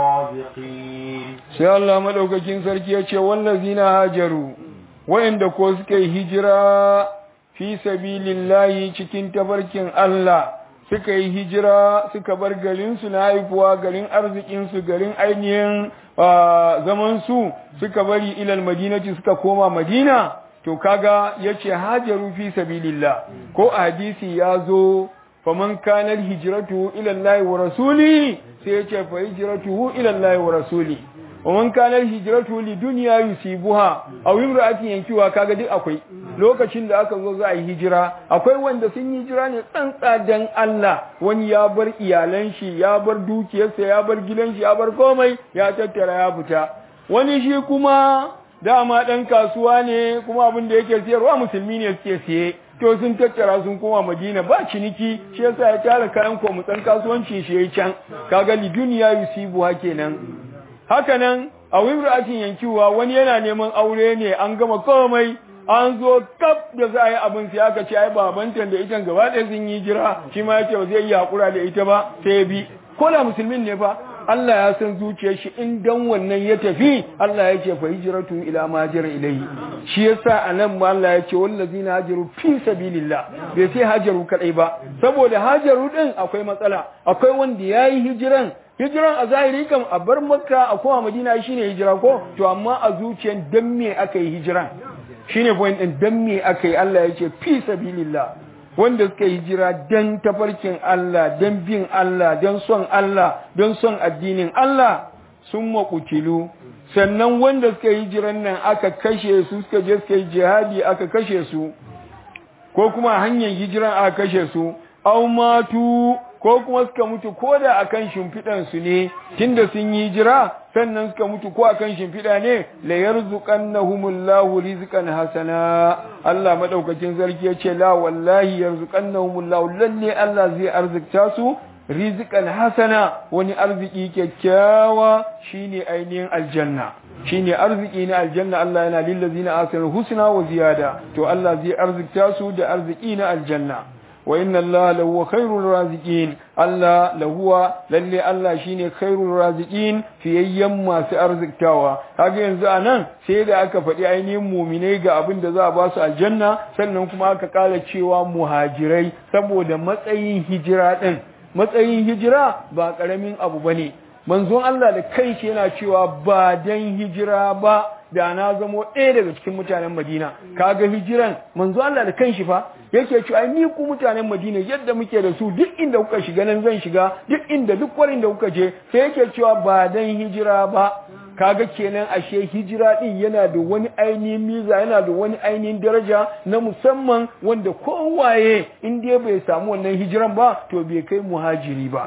الرازقين sai Allah madaukakin sarki ya ce wallazina hajaru wa'anda ko suka yi hijira fi sabilillahi cikin tabarkin Allah suka yi hijira suka bar garinsu na haifuwa garin arzikinsu garin ainihin zaman su suka bari ilal madinati suka koma madina to kaga yace hajaru fi sabilillah ko a hadisi ya zo faman kanar hijratu ila Allah wa rasuli sai yace fa hijratuhu ila Allah wa rasuli ومن كان هجرته لدنيا يصيبها او امرأة yankiwa kaga duk akwai lokacin da aka zo za a yi hijira akwai wanda sun yi hijira ne tsantsa dan Allah wani ya bar iyalan shi ya bar dukiyarsa ya bar gidan shi ya bar komai ya tattara ya fita wani shi kuma dama dan kasuwa ne kuma abin da yake siyarwa musulmi ne suke siye to sun tattara sun koma Madina ba ciniki shi yasa ya tara kayan komutsan kasuwanci shi yayi can kaga liduniya yusibu kenan haka nan a wimra'atin yankiwa wani yana neman aure ne an gama komai an zo kaf da za a yi abin sai aka ce ai babanta da ita gaba ɗaya sun yi jira shi ma yace ba zai yi hakura da ita ba sai bi ko da musulmin ne fa Allah ya san zuciyar shi in dan wannan ya tafi Allah ya ce fa hijratu ila ma jara ilayhi shi yasa anan ma Allah ya ce wallazina hajaru fi sabilillah bai sai hajaru kadai ba saboda hajaru din akwai matsala akwai wanda yayi hijiran hijiran a zahiri kam a bar makka a koma madina shine hijira ko to amma a zuciyan dan me aka yi hijiran shine point din dan me aka yi Allah ya ce fi sabilillah wanda suka hijira dan tafarkin Allah dan bin Allah dan son Allah dan son addinin Allah sun maƙutilu sannan wanda suka hijiran nan aka kashe su suka je suka yi jihadi aka kashe su ko kuma hanyar hijiran aka kashe su au matu ko kuma suka mutu ko da akan shimfiɗan su ne tunda sun yi hijira sannan suka mutu ko akan shimfiɗa ne la yarzuqannahumullahu rizqan hasana Allah madaukakin sarki yace la wallahi yarzuqannahumullahu lalle Allah zai arzikta su rizqan hasana wani arziki kyakkyawa shine ainihin aljanna shine arziki na aljanna Allah yana lillazina asanu husna wa ziyada to Allah zai arzikta su da arziki na aljanna wa inna Allah lahu khairur raziqin Allah lahuwa lalle Allah shine khairur raziqin fiyayyen masu arziktawa kaga yanzu anan sai da aka faɗi ainihin muminai ga abin da za a ba su aljanna sannan kuma aka kala cewa muhajirai saboda matsayin hijira din matsayin hijira ba karamin abu bane manzon Allah da kai shi yana cewa ba dan hijira ba da na zamo ɗaya daga cikin mutanen Madina kaga hijiran manzo Allah da kanshi fa yake cewa ni ku mutanen Madina yadda muke da su duk inda kuka shiga nan zan shiga duk inda duk kwarin da kuka je sai yake cewa ba dan hijira ba kaga kenan ashe hijira din yana da wani ainihin miza yana da wani ainihin daraja na musamman wanda kowaye in dai bai samu wannan hijiran ba to bai kai muhajiri ba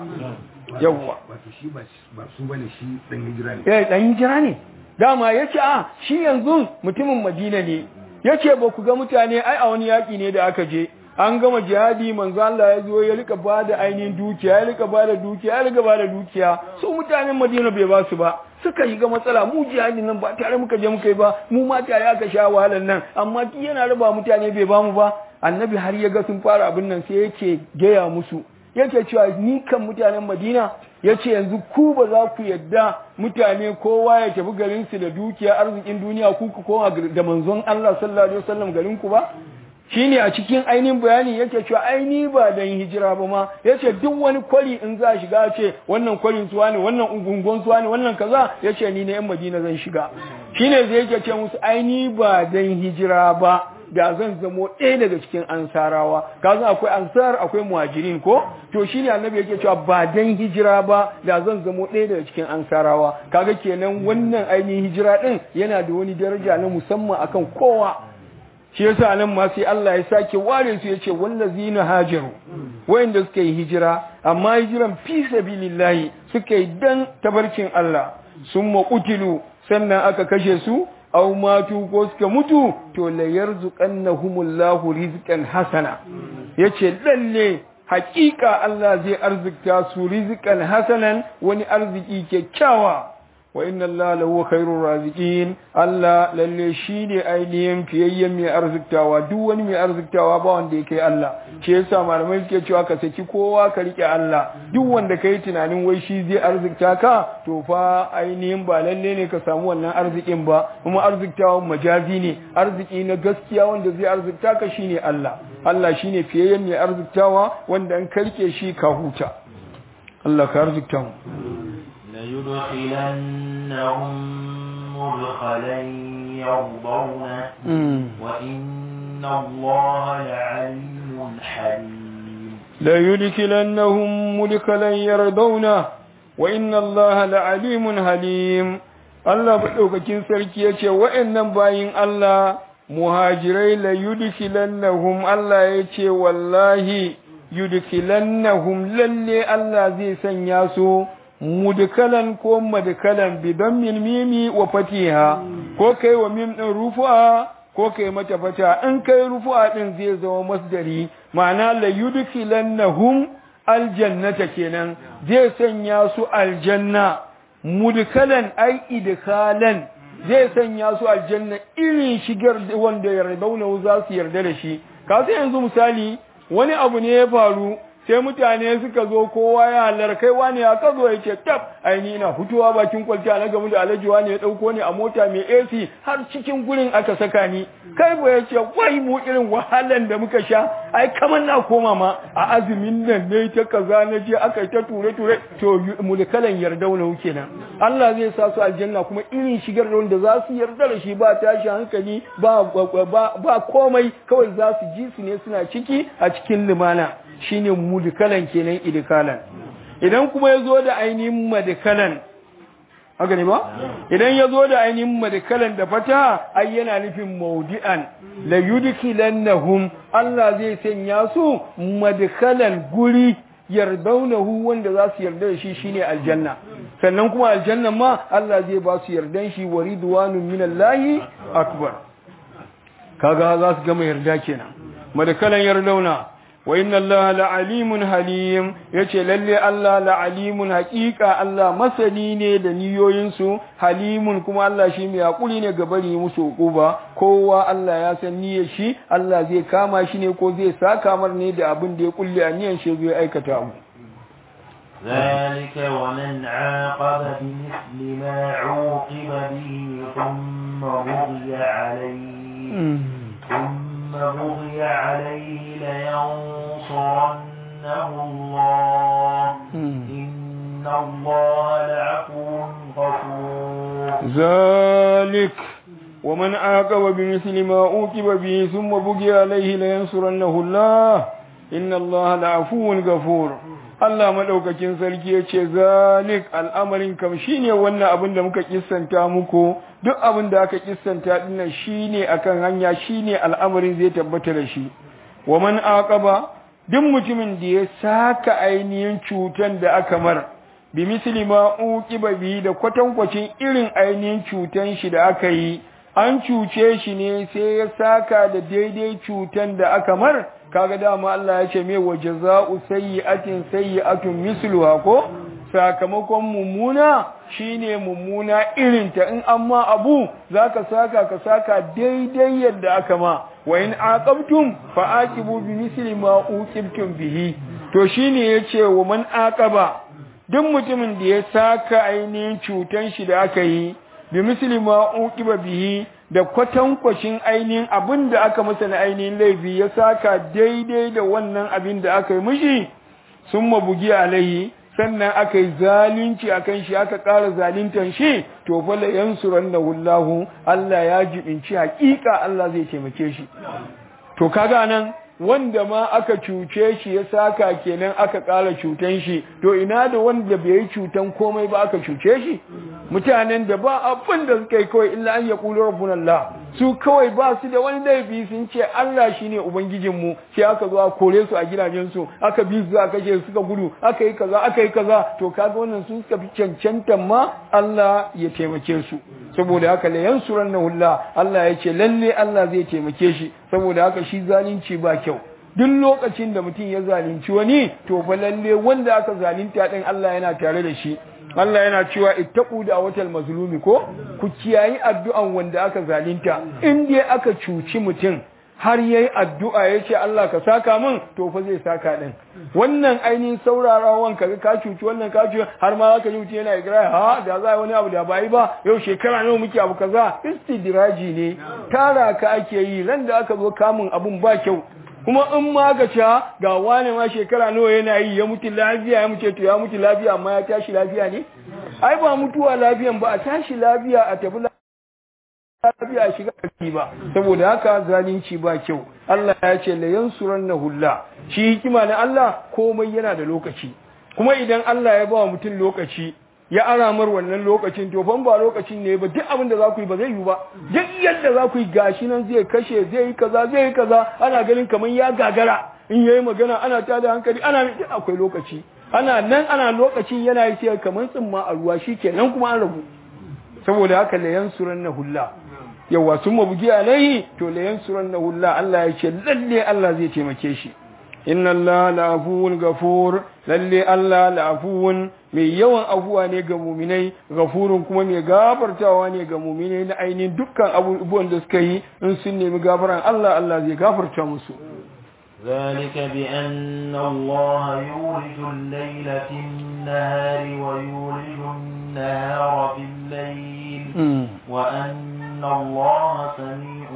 yawwa wato shi ba su bane shi dan hijira ne eh dan hijira ne dama yace a shi yanzu mutumin Madina ne yace ba ku ga mutane ai a wani yaki ne da aka je an gama jihadi manzo Allah ya zo ya rika bada ainihin dukiya ya rika bada dukiya ya rika bada dukiya su mutanen Madina bai ba su ba suka yi ga matsala mu jihadi nan ba tare muka je muka yi ba mu ma tare aka sha wahalar nan amma ki yana raba mutane bai ba mu ba annabi har ya ga sun fara abin nan sai yake gaya musu yake cewa ni kan mutanen Madina yace yanzu ku ba za ku yadda mutane kowa ya tafi garin su da dukiya arzikin duniya ku ku koma da manzon Allah sallallahu alaihi wasallam garin ku ba shine a cikin ainihin bayani yake cewa aini ba dan hijira ba ma yace duk wani kwari in za shiga ce wannan kwarin suwa ne wannan ungungon suwa ne wannan kaza yace ni ne yan Madina zan shiga shine zai yake ce musu aini ba dan hijira ba da zan zamo ɗaya daga cikin ansarawa kaza akwai ansar akwai muhajirin ko to shine annabi yake cewa ba dan hijira ba da zan zamo ɗaya daga cikin ansarawa kaga kenan wannan ainihin hijira din yana da wani daraja na musamman akan kowa shi yasa nan ma sai Allah ya sake ware su yace wallazina hajaru wayanda suka yi hijira amma hijiran fi sabilillahi suka yi dan tabarkin Allah sun qutilu sannan aka kashe su aw matu ko suka mutu to la yarzuqannahumullahu rizqan hasana yace lalle hakika Allah zai arzikta su rizqan hasanan wani arziki kyakkyawa wa inna Allah lahu khairur raziqin Allah lalle shine ainihin fiyayyen mai arziktawa duk wani mai arziktawa ba wanda yake Allah shi yasa malamai suke cewa ka saki kowa ka rike Allah duk wanda kai tunanin wai shi zai arzikta ka to fa ainihin ba lalle ne ka samu wannan arzikin ba kuma arziktawan majazi ne arziki na gaskiya wanda zai arzikta ka shine Allah Allah shine fiyayyen mai arziktawa wanda an karke shi ka huta Allah ka arzikta mu ليدخلنهم مدخلا يرضونه وإن الله لعليم حليم ليدخلنهم مدخلا يرضونه وإن الله لعليم حليم Allah maɗaukakin sarki ya ce wa'yannan bayin Allah muhajirai la yudkhilannahum Allah ya ce wallahi yudkhilannahum lalle Allah zai sanya su mudkalan ko madkalan bi dammil mimi wa fatiha ko kai wa mim din rufu'a ko kai mata fata in kai rufu'a din zai zama masdari ma'ana la yudkhilannahum aljannata kenan zai sanya su aljanna mudkalan ai idkhalan zai sanya su aljanna irin shigar wanda yardauna za su yarda da shi ka sai yanzu misali wani abu ne ya faru sai mutane suka zo kowa ya halar kai wani ya ka zo ya ce tab aini ina fitowa bakin kwalta na gamu da alhaji wani ya dauko ni a mota mai AC har cikin gurin aka saka ni kai ba ya ce wai mu irin wahalan da muka sha ai kamar na koma ma a azumin nan ne ta kaza na je aka ta ture ture to mulkalan yarda wani kenan Allah zai sa su aljanna kuma irin shigar da wanda za su yarda da shi ba tashi hankali ba ba komai kawai za su ji su ne suna ciki a cikin limana shine mudkalan kenan idkalan idan kuma yazo da ainihin madkalan haka ne ba idan yazo da ainihin madkalan da fata ai yana nufin maudi'an la yudkilannahum Allah zai sanya su madkalan guri yardaunahu wanda za su yarda da shi shine aljanna sannan kuma aljanna ma Allah zai ba su yardan shi wa ridwanun minallahi akbar kaga za su gama yarda kenan madkalan yardauna wa inna allaha la'alimun halim yace lalle Allah la'alimun haqiqa Allah masani ne da niyoyinsu halimun kuma Allah shi mai hakuri ne ga bari musu hukuba kowa Allah ya san niyyar shi Allah zai kama shi ne ko zai saka mar ne da abin da ya kulle a niyyar shi zai aikata mu ذلك ومن عاقب بمثل ما عوقب به ثم بغي عليه ثم بغي عليه لينصرنه الله إن الله لعفو غفور ذلك ومن عاقب بمثل ما عوقب به ثم بغي عليه لينصرنه الله إن الله لعفو غفور Allah madaukakin sarki ya ce zalik al'amarin kam shine wannan abin da muka kissanta muku duk abin da aka kissanta dinnan shine akan hanya shine al'amarin zai tabbata da shi wa man aqaba duk mutumin da ya saka ainihin cutan da aka mar bi misli ma uqiba bi da kwatankwacin irin ainihin cutan shi da aka yi an cuce shi ne sai ya saka da daidai cutan da aka mar kaga dama Allah ya ce me wa jaza'u sayyi'atin sayyi'atun misluha ko sakamakon mummuna shine mummuna irin ta in amma abu zaka saka ka saka daidai yadda aka ma wa in aqabtum fa aqibu bi misli ma uqibtum bihi to shine yace wa man aqaba duk mutumin da ya saka ainihin cutan shi da aka yi bi misli ma uqiba bihi da kwatankwashin ainihin abin da aka masa na ainihin laifi ya saka daidai da wannan abin da aka yi mishi sun mabugi alaihi sannan aka yi zalunci a kan shi aka ƙara zaluntan shi to fala yansuran da hullahu Allah ya jibinci hakika Allah zai taimake shi to kaga nan wanda ma aka cuce shi ya saka kenan aka ƙara cutan shi to ina da wanda bai yi cutan komai ba aka cuce shi mutanen da ba abin da suka yi kawai illa an yaqulu rabbuna Allah su kawai ba su da wani laifi sun ce Allah shine ubangijinmu sai aka zo a kore su a gidajensu aka bi su aka kashe suka gudu aka yi kaza aka yi kaza to kaga wannan sun suka fi cancantan ma Allah ya taimake su saboda haka la yansurannahu Allah Allah ya ce lalle Allah zai taimake shi saboda haka shi zalunci ba kyau duk lokacin da mutum ya zalunci wani to fa lalle wanda aka zalunta din Allah yana tare da shi Allah yana cewa ittaqu da watal mazlumi ko ku kiyayi addu'an wanda aka zalunta in dai aka cuci mutum har yayi addu'a yace Allah ka saka min to fa zai saka din wannan ainihin saurarawan kaga ka cuci wannan ka cuci har ma zaka ji mutum yana igra ha da za wani abu da bai ba yau shekara nawa muke abu kaza istidraji ne tara ka ake yi ran da aka zo kamun abun ba kyau kuma in ma ga ca ga wane ma shekara nawa yana yi ya mutu lafiya ya mutu to ya mutu lafiya amma ya tashi lafiya ne ai ba mutuwa lafiyan ba a tashi lafiya a tafi lafiya a shiga ƙarfi ba saboda haka zalunci ba kyau Allah ya ce la yansurannahu Allah shi hikima na Allah komai yana da lokaci kuma idan Allah ya ba wa mutum lokaci ya aramar wannan lokacin to ban ba lokacin ne ba duk abin da za ku yi ba zai yi ba duk yadda za ku yi gashi nan zai kashe zai yi kaza zai yi kaza ana ganin kamar ya gagara in yayi magana ana tada hankali ana duk akwai lokaci ana nan ana lokacin yana yi sai kamar tsimma a ruwa shikenan kuma an rabu saboda haka la yansuranna hulla yawa sun mabugi alaihi to la yansuranna hulla Allah ya ce lalle Allah zai taimake shi inna Allah la'afuwun gafur lalle Allah la'afuwun mai yawan afuwa ne ga muminai gafurun kuma mai gafartawa ne ga muminai na ainihin dukkan abubuwan da suka yi in sun nemi gafaran Allah Allah zai gafarta musu ذلك بأن الله يولج الليل في النهار ويولج النهار في الليل وأن الله سميع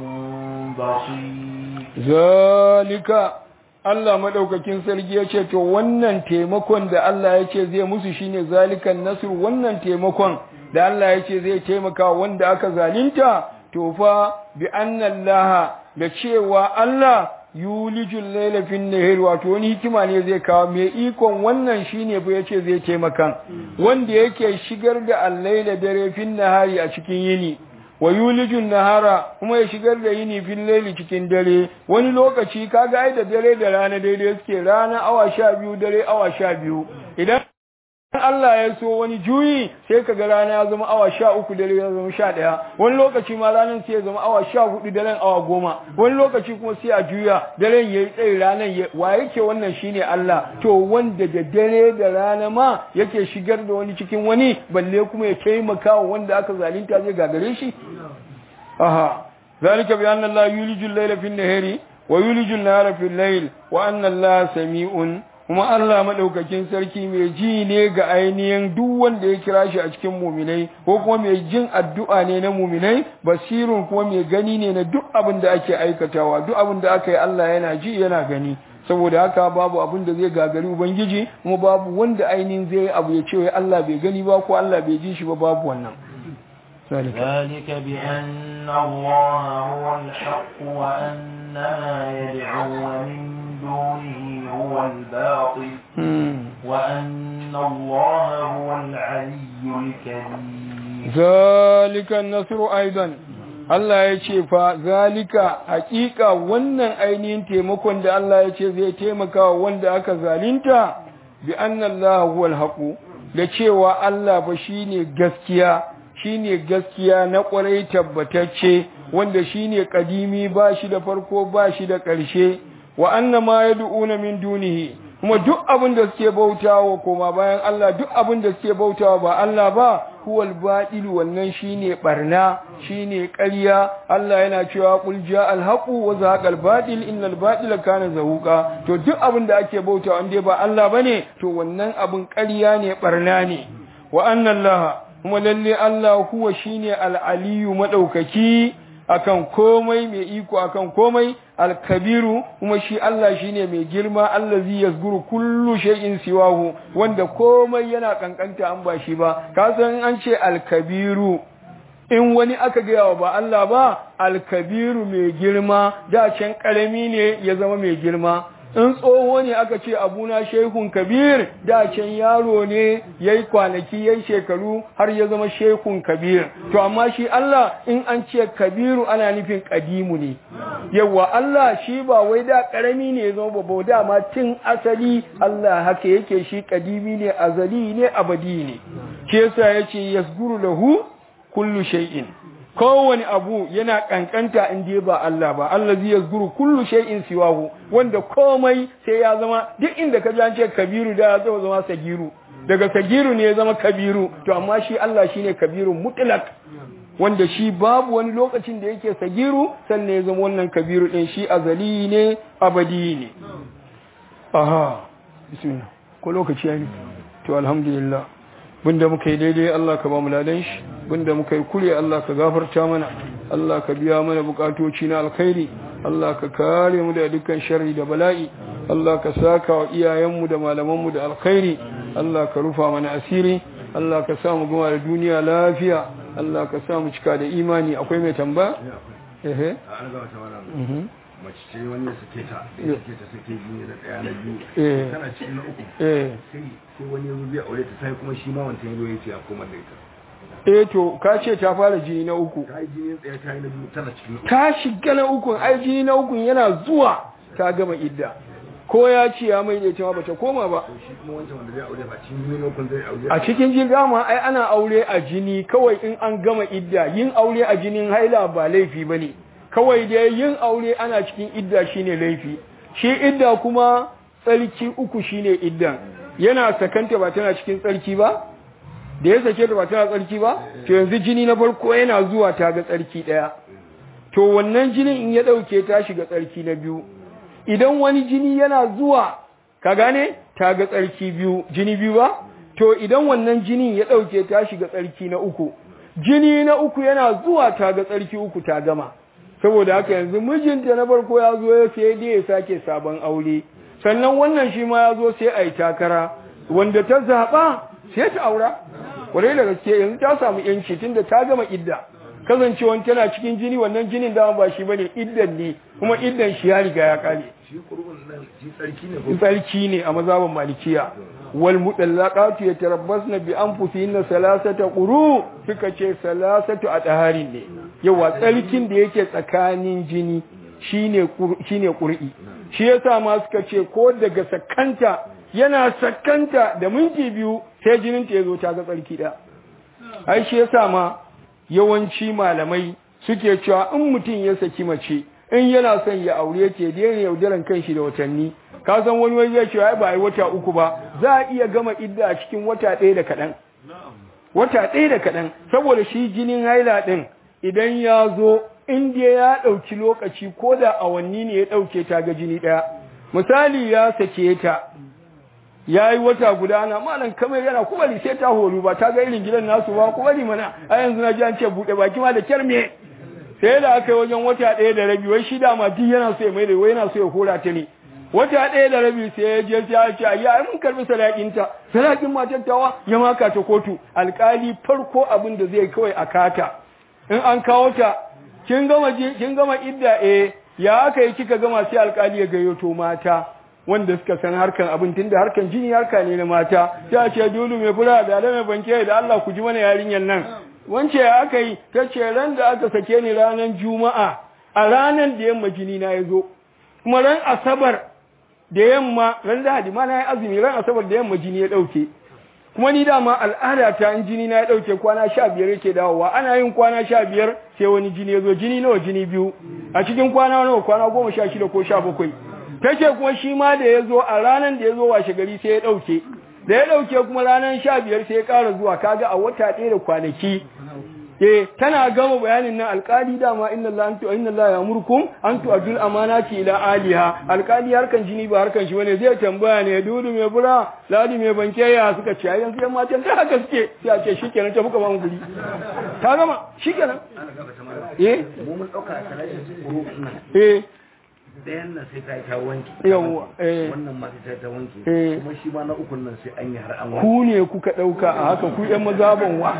بصير ذلك Allah madaukakin sarki ya ce to wannan taimakon da Allah ya ce zai musu shine zalikan nasr wannan taimakon da Allah ya ce zai taimaka wanda aka zalunta to fa bi annallaha da cewa Allah yulijul layla fin nahar wato wani hikima ne zai kawo mai ikon wannan shine fa yace zai taimaka wanda yake shigar da al-layla dare fin nahari a cikin yini wa yulijun nahara kuma ya shigar da yini fil laili cikin dare wani lokaci kaga ai da dare da rana daidai suke rana awa sha biyu dare awa sha biyu idan Allah ya so wani juyi sai kaga rana ya zama awa sha uku dare ya zama sha ɗaya wani lokaci ma ranar sai ya zama awa sha hudu daren awa goma wani lokaci kuma sai a juya daren ya yi tsayi ranar ya wa yake wannan shine Allah to wanda da dare da rana ma yake shigar da wani cikin wani balle kuma ya taimaka wa wanda aka zalunta zai gagare shi aha zalika bi anna Allah yuliju al-layla fi an-nahari wa yuliju an-nahara fi al-layl wa anna Allah sami'un kuma Allah madaukakin sarki mai ji ne ga ainihin duk wanda ya kira shi a cikin muminai ko kuma mai jin addu'a ne na muminai basirun kuma mai gani ne na duk abin da ake aikatawa duk abin da aka yi Allah yana ji yana gani saboda haka babu abin da zai gagari ubangiji kuma babu wanda ainihin zai abu ya ce wai Allah bai gani ba ko Allah bai ji shi ba babu wannan ذلك بأن الله هو الحق وأن ما يدعون من دونه هو الباطل وأن الله هو العلي الكبير ذلك النصر أيضا Allah ya ce fa zalika hakika wannan ainihin taimakon da Allah ya ce zai taimaka wanda aka zalinta bi anna Allah huwal haqu da cewa Allah fa shine gaskiya shine gaskiya na ƙwarai tabbatacce wanda shine kadimi ba shi da farko ba shi da ƙarshe wa annama yad'una min dunihi kuma duk abin da suke bautawa koma bayan Allah duk abin da suke bautawa ba Allah ba huwal batil wannan shine barna shine ƙarya Allah yana cewa qul ja'al haqu wa zaqal batil innal batila kana zahuqa to duk abin da ake bautawa inde ba Allah bane to wannan abin ƙarya ne barna ne wa anna Allah kuma lalle Allah huwa shine al-aliyu madaukaki akan komai mai iko akan komai al-kabiru kuma shi Allah shine mai girma allazi yazguru kullu shay'in siwahu wanda komai yana kankanta an ba shi ba ka san an ce al-kabiru in wani aka gaya wa ba Allah ba al-kabiru mai girma da can karami ne ya zama mai girma in tsoho ne aka ce abuna shehun kabir da can yaro ne yayi kwanaki yayi shekaru har ya zama shehun kabir to amma shi Allah in an ce kabiru ana nufin kadimu ne yawa Allah shi ba wai da karami ne ya zama babba da ma tun asali Allah haka yake shi kadimi ne azali ne abadi ne shi yasa yace yasguru lahu kullu shay'in kowane abu yana kankanta in dai ba Allah ba Allah zai yazguru kullu shay'in siwahu wanda komai sai ya zama duk inda ka ji an ce kabiru da ya zama sagiru daga sagiru ne ya zama kabiru to amma shi Allah shine kabirun mutlaq wanda shi babu wani lokacin da yake sagiru sannan ya zama wannan kabiru din shi azali ne abadi ne aha bismillah ko lokaci yayi to alhamdulillah bunda muka yi daidai Allah ka ba mu ladan shi bunda muka yi kure Allah ka gafarta mana Allah ka biya mana bukatoci na alkhairi Allah ka kare mu da dukkan sharri da bala'i Allah ka saka wa iyayenmu da malamanmu da alkhairi Allah ka rufa mana asiri Allah ka sa mu gama da duniya lafiya Allah ka sa mu cika da imani akwai mai tambaya ehe an gaba ta wannan mace ce wani ya sake ta ya sake ta sake biyu da daya na biyu tana cikin na uku eh sai sai wani ya zo zai aure ta sai kuma shi ma wancan ya zo ya ce a komar da ita eh to ka ce ta fara jini na uku ta yi jini ɗaya ta yi na biyu tana cikin na uku ta shiga na ukun ai jini na ukun yana zuwa ta gama idda ko ya ce ya mai ita ma bata koma ba to shi kuma wancan wanda zai aure ba cikin jini na ukun zai aure a cikin jin dama ai ana aure a jini kawai in an gama idda yin aure a jinin haila ba laifi bane kawai dai yin aure ana cikin idda shine laifi shi idda kuma tsarki uku shine iddan yana sakanta ba tana cikin tsarki ba da ya sake ta ba tana tsarki ba to yanzu jini na farko yana zuwa ta ga tsarki daya to wannan jinin in ya dauke ta shiga tsarki na biyu idan wani jini yana zuwa ka gane ta ga tsarki biyu jini biyu ba to idan wannan jinin ya dauke ta shiga tsarki na uku jini na uku yana zuwa ta ga tsarki uku ta gama saboda haka yanzu mijinta na farko ya zo ya sai dai ya sake sabon aure sannan wannan shi ma ya zo sai a yi takara wanda ta zaɓa sai ta aura kwarai da gaske yanzu ta samu yanci tunda ta gama idda kasancewan tana cikin jini wannan jinin dama ba shi bane iddan ne kuma iddan shi ya riga ya kare shi kurkun nan shi tsarki ne ko tsarki ne a mazhaban malikiya wal mutallaqatu yatarabbasna bi anfusihinna salasata quru suka ce salasatu ataharin ne yawa tsarkin da yake tsakanin jini shine shine qur'i shi yasa ma suka ce ko daga sakanta yana sakanta da minti biyu sai jinin ta yazo ta ga tsarki da ai shi yasa ma yawanci malamai suke cewa in mutum ya saki mace in yana son ya aure ce daina yaudaran kanshi da watanni ka san wani wani ya ce ai ba ai wata uku ba za a iya gama idda a cikin wata ɗaya da kaɗan wata ɗaya da kaɗan saboda shi jinin haila ɗin idan ya zo in dai ya ɗauki lokaci ko da awanni ne ya ɗauke ta ga jini ɗaya misali ya sake ta ya yi wata guda ana malam kamar yana kubari sai ta horu ba ta ga irin gidan nasu ba kubari mana a yanzu na ji an ce buɗe baki ma da kyar me sai da aka yi wajen wata ɗaya da rabi wai shi dama duk yana so ya mai da wai yana so ya hora ta ne wata ɗaya da rabi sai ya je ya ce ya ai mun karbi sadakinta sadakin matar tawa ya maka ta kotu alkali farko abin da zai kawai a kata in an kawo ta kin gama kin gama idda eh ya aka yi kika gama sai alkali ya gayyato mata wanda suka san harkan abin tunda harkan jini harka ne na mata sai a ce dole mai fura da mai banke da Allah ku ji mana yarinyar nan wance ya aka yi ta ce ran da aka sake ni ranar juma'a a ranar da yamma jini na ya zo kuma ran asabar da yamma ran lahadi ma na yi azumi ran asabar da yamma jini ya ɗauke kuma ni dama al'ada ta in jini na ya ɗauke kwana sha biyar yake dawowa ana yin kwana sha biyar sai wani jini ya zo jini nawa jini biyu a cikin kwana nawa kwana goma sha shida ko sha bakwai ta ce kuma shi ma da ya zo a ranar da ya zo washe gari sai ya ɗauke da ya ɗauke kuma ranar sha biyar sai ya ƙara zuwa kaga a wata ɗaya da kwanaki eh tana gama bayanin nan alƙali dama inna Allah antu inna Allah ya'murukum an tu'adul amanati ila aliha alƙali harkan jini ba harkan shi bane zai tambaya ne dudu mai bura ladi mai bankeya suka ce yanzu yan matan ta haka suke sai a ce shikenan ta muka ba mu guri ta gama shikenan eh mu mun dauka a talatin kurkun nan eh ɗayan nan sai ta yi ta wanke Yawwa, eh. wannan ma sai ta yi ta wanke Eh. kuma shi ma na ukun nan sai an yi har an wanke ku ne kuka ɗauka a haka ku ‘yan mazaban wa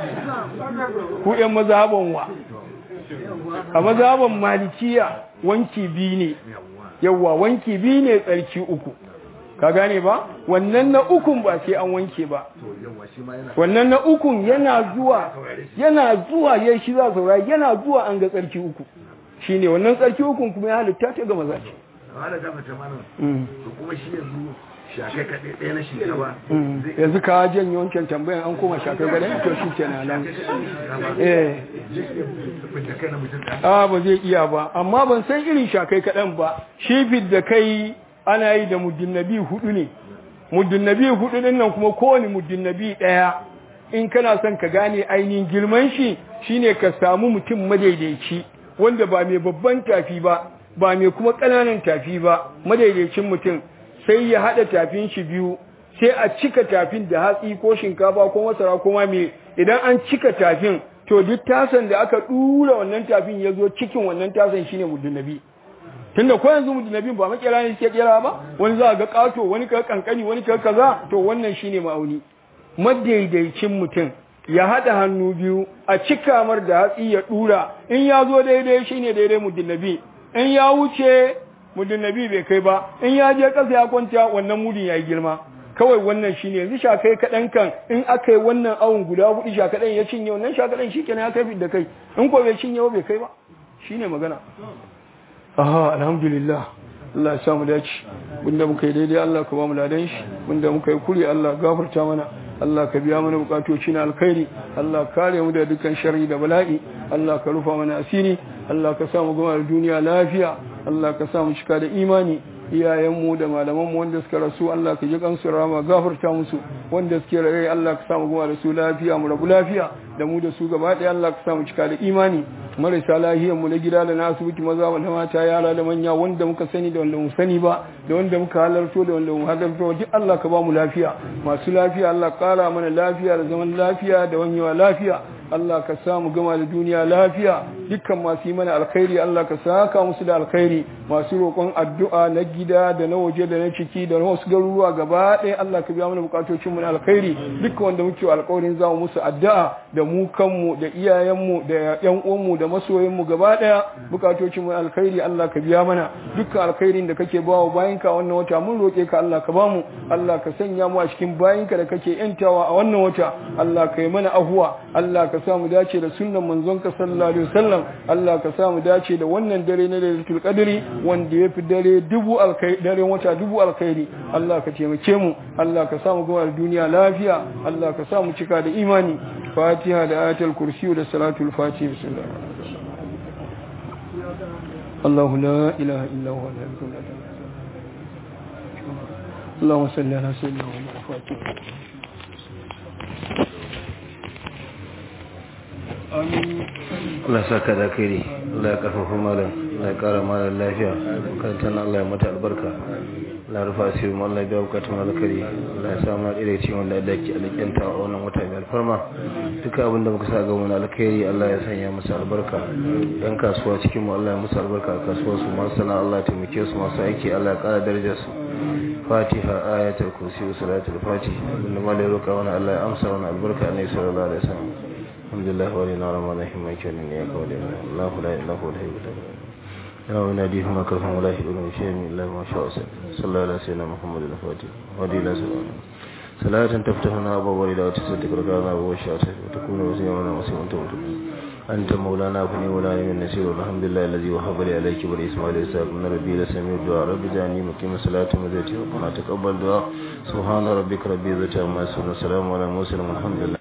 ku ‘yan mazaban wa a mazaban malikiya wanki biyu ne yawwa wanki biyu ne tsarki uku ka gane ba wannan na ukun ba sai an wanke ba wannan na ukun yana zuwa yana zuwa ya shi za saurari yana zuwa an ga tsarki uku shine wannan tsarki ukun kuma ya halitta ta ga maza ce wala gafa ta mana to kuma shi yanzu shakai kaɗai ɗaya na shinkafa yanzu ka janye wancan tambayan an koma shakai kaɗai to shi ke nan eh a ba zai iya ba amma ban san irin shakai kaɗan ba shi da kai ana yi da muddinnabi hudu ne muddinnabi hudu din nan kuma kowane muddinnabi ɗaya in kana son ka gane ainihin girman shi shine ka samu mutum madaidaici wanda ba mai babban tafi ba ba mai kuma ƙananan tafi ba madaidaicin mutum sai ya haɗa tafin shi biyu sai a cika tafin da hatsi ko shinkafa ko masara ko ma me idan an cika tafin to duk tasan da aka ɗura wannan tafin ya zo cikin wannan tasan shine mudunabi tunda ko yanzu mudunabi ba makera ne suke kera ba wani za ga ƙato wani ka kankani wani ka kaza to wannan shine ma'auni madaidaicin mutum ya haɗa hannu biyu a cika mar da hatsi ya ɗura in ya zo daidai shine daidai mudunabi in ya wuce mudin nabi bai kai ba in ya je ƙasa ya kwanta wannan mudin ya yi girma kawai wannan shine yanzu shakai kaɗan kan in aka yi wannan awon guda hudu shakaɗan ya cinye wannan shakaɗan shi kenan ya kai da kai in ko bai cinye ba bai kai ba shine magana aha alhamdulillah Allah ya sa mu dace bunda muka yi daidai Allah ka ba mu ladan shi bunda muka yi kuri Allah gafarta mana Allah ka biya mana bukatoci na alkhairi Allah kare mu da dukkan sharri da bala'i Allah ka rufa mana asiri Allah ka sa mu gama da duniya lafiya Allah ka sa mu cika da imani iyayenmu da malamanmu wanda suka rasu Allah ka ji kansu rama gafarta musu wanda suke raye Allah ka sa mu gama da su lafiya mu rabu lafiya da mu da su gaba ɗaya Allah ka sa mu cika da imani marasa lahiyar mu na gida da na asibiti maza da mata yara da manya wanda muka sani da wanda mu sani ba da wanda muka halarto da wanda mu halarto duk Allah ka ba mu lafiya masu lafiya Allah kara mana lafiya da zaman lafiya da wanyewa lafiya Allah ka samu gama da duniya lafiya dukkan masu yi mana alkhairi Allah ka saka musu da alkhairi masu roƙon addu'a na gida da na waje da na ciki da na wasu garuruwa gaba ɗaya Allah ka biya mana bukatocin mu na alkhairi dukkan wanda muke alƙawarin za mu musu addu'a da mu kanmu da iyayenmu da ƴan uwanmu da masoyan mu gaba ɗaya bukatocin mu na alkhairi Allah ka biya mana dukkan alkhairin da kake bawa bayinka a wannan wata mun roƙe ka Allah ka bamu Allah ka sanya mu a cikin bayinka da kake yantawa a wannan wata Allah ka yi mana ahuwa Allah ka sa mu dace da sunnan manzonka sallallahu alaihi wasallam Allah ka sa mu dace da wannan dare na Lailatul Qadri wanda ya fi dare dubu alkhairi dare wata dubu alkhairi Allah ka taimake mu Allah ka sa mu ga duniya lafiya Allah ka sa mu cika da imani Fatiha da ayatul kursi da salatul fatiha bismillah الله لا إله إلا هو الحي القيوم اللهم صل على سيدنا محمد الفاتح Allah saka da kai Allah ya karfafa malam Allah ya kara malam lafiya makarantar Allah ya mata albarka Allah rufa asiri mu Allah ya biya bukatun alkari Allah ya sa mu da cikin wanda da ke alƙyanta a wannan wata mai alfarma duka abin da muka sa ga wani alkhairi Allah ya sanya musu albarka yan kasuwa cikin mu Allah ya musu albarka a kasuwar su masu sana Allah ya taimake su masu aiki Allah ya kara darajar su Fatiha ayatul kursi wa salatul fatih abinda malai roka wani Allah ya amsa wani albarka ne sallallahu alaihi wasallam الحمد لله ولينا رمضان رحيم كان إياك ولينا الله لا إله إلا هو الحي القيوم يا وناديه ما كفهم ولا يحب من شيء من الله ما شاء صلى الله على سيدنا محمد الفاتح ودي لا سلام صلاة تفتحنا أبواب إلى وتسدك ركعنا أبواب الشاطئ وتكون وسيمنا وسيما تموت أنت مولانا فني ولا من نسير الحمد لله الذي وهب لي عليك بني إسماعيل إسحاق من ربي لسميع الدعاء رب جعلني مقيم الصلاة ومزيتي وقنا تقبل دعاء سبحان ربك رب العزة عما يصفون وسلام على المرسلين والحمد لله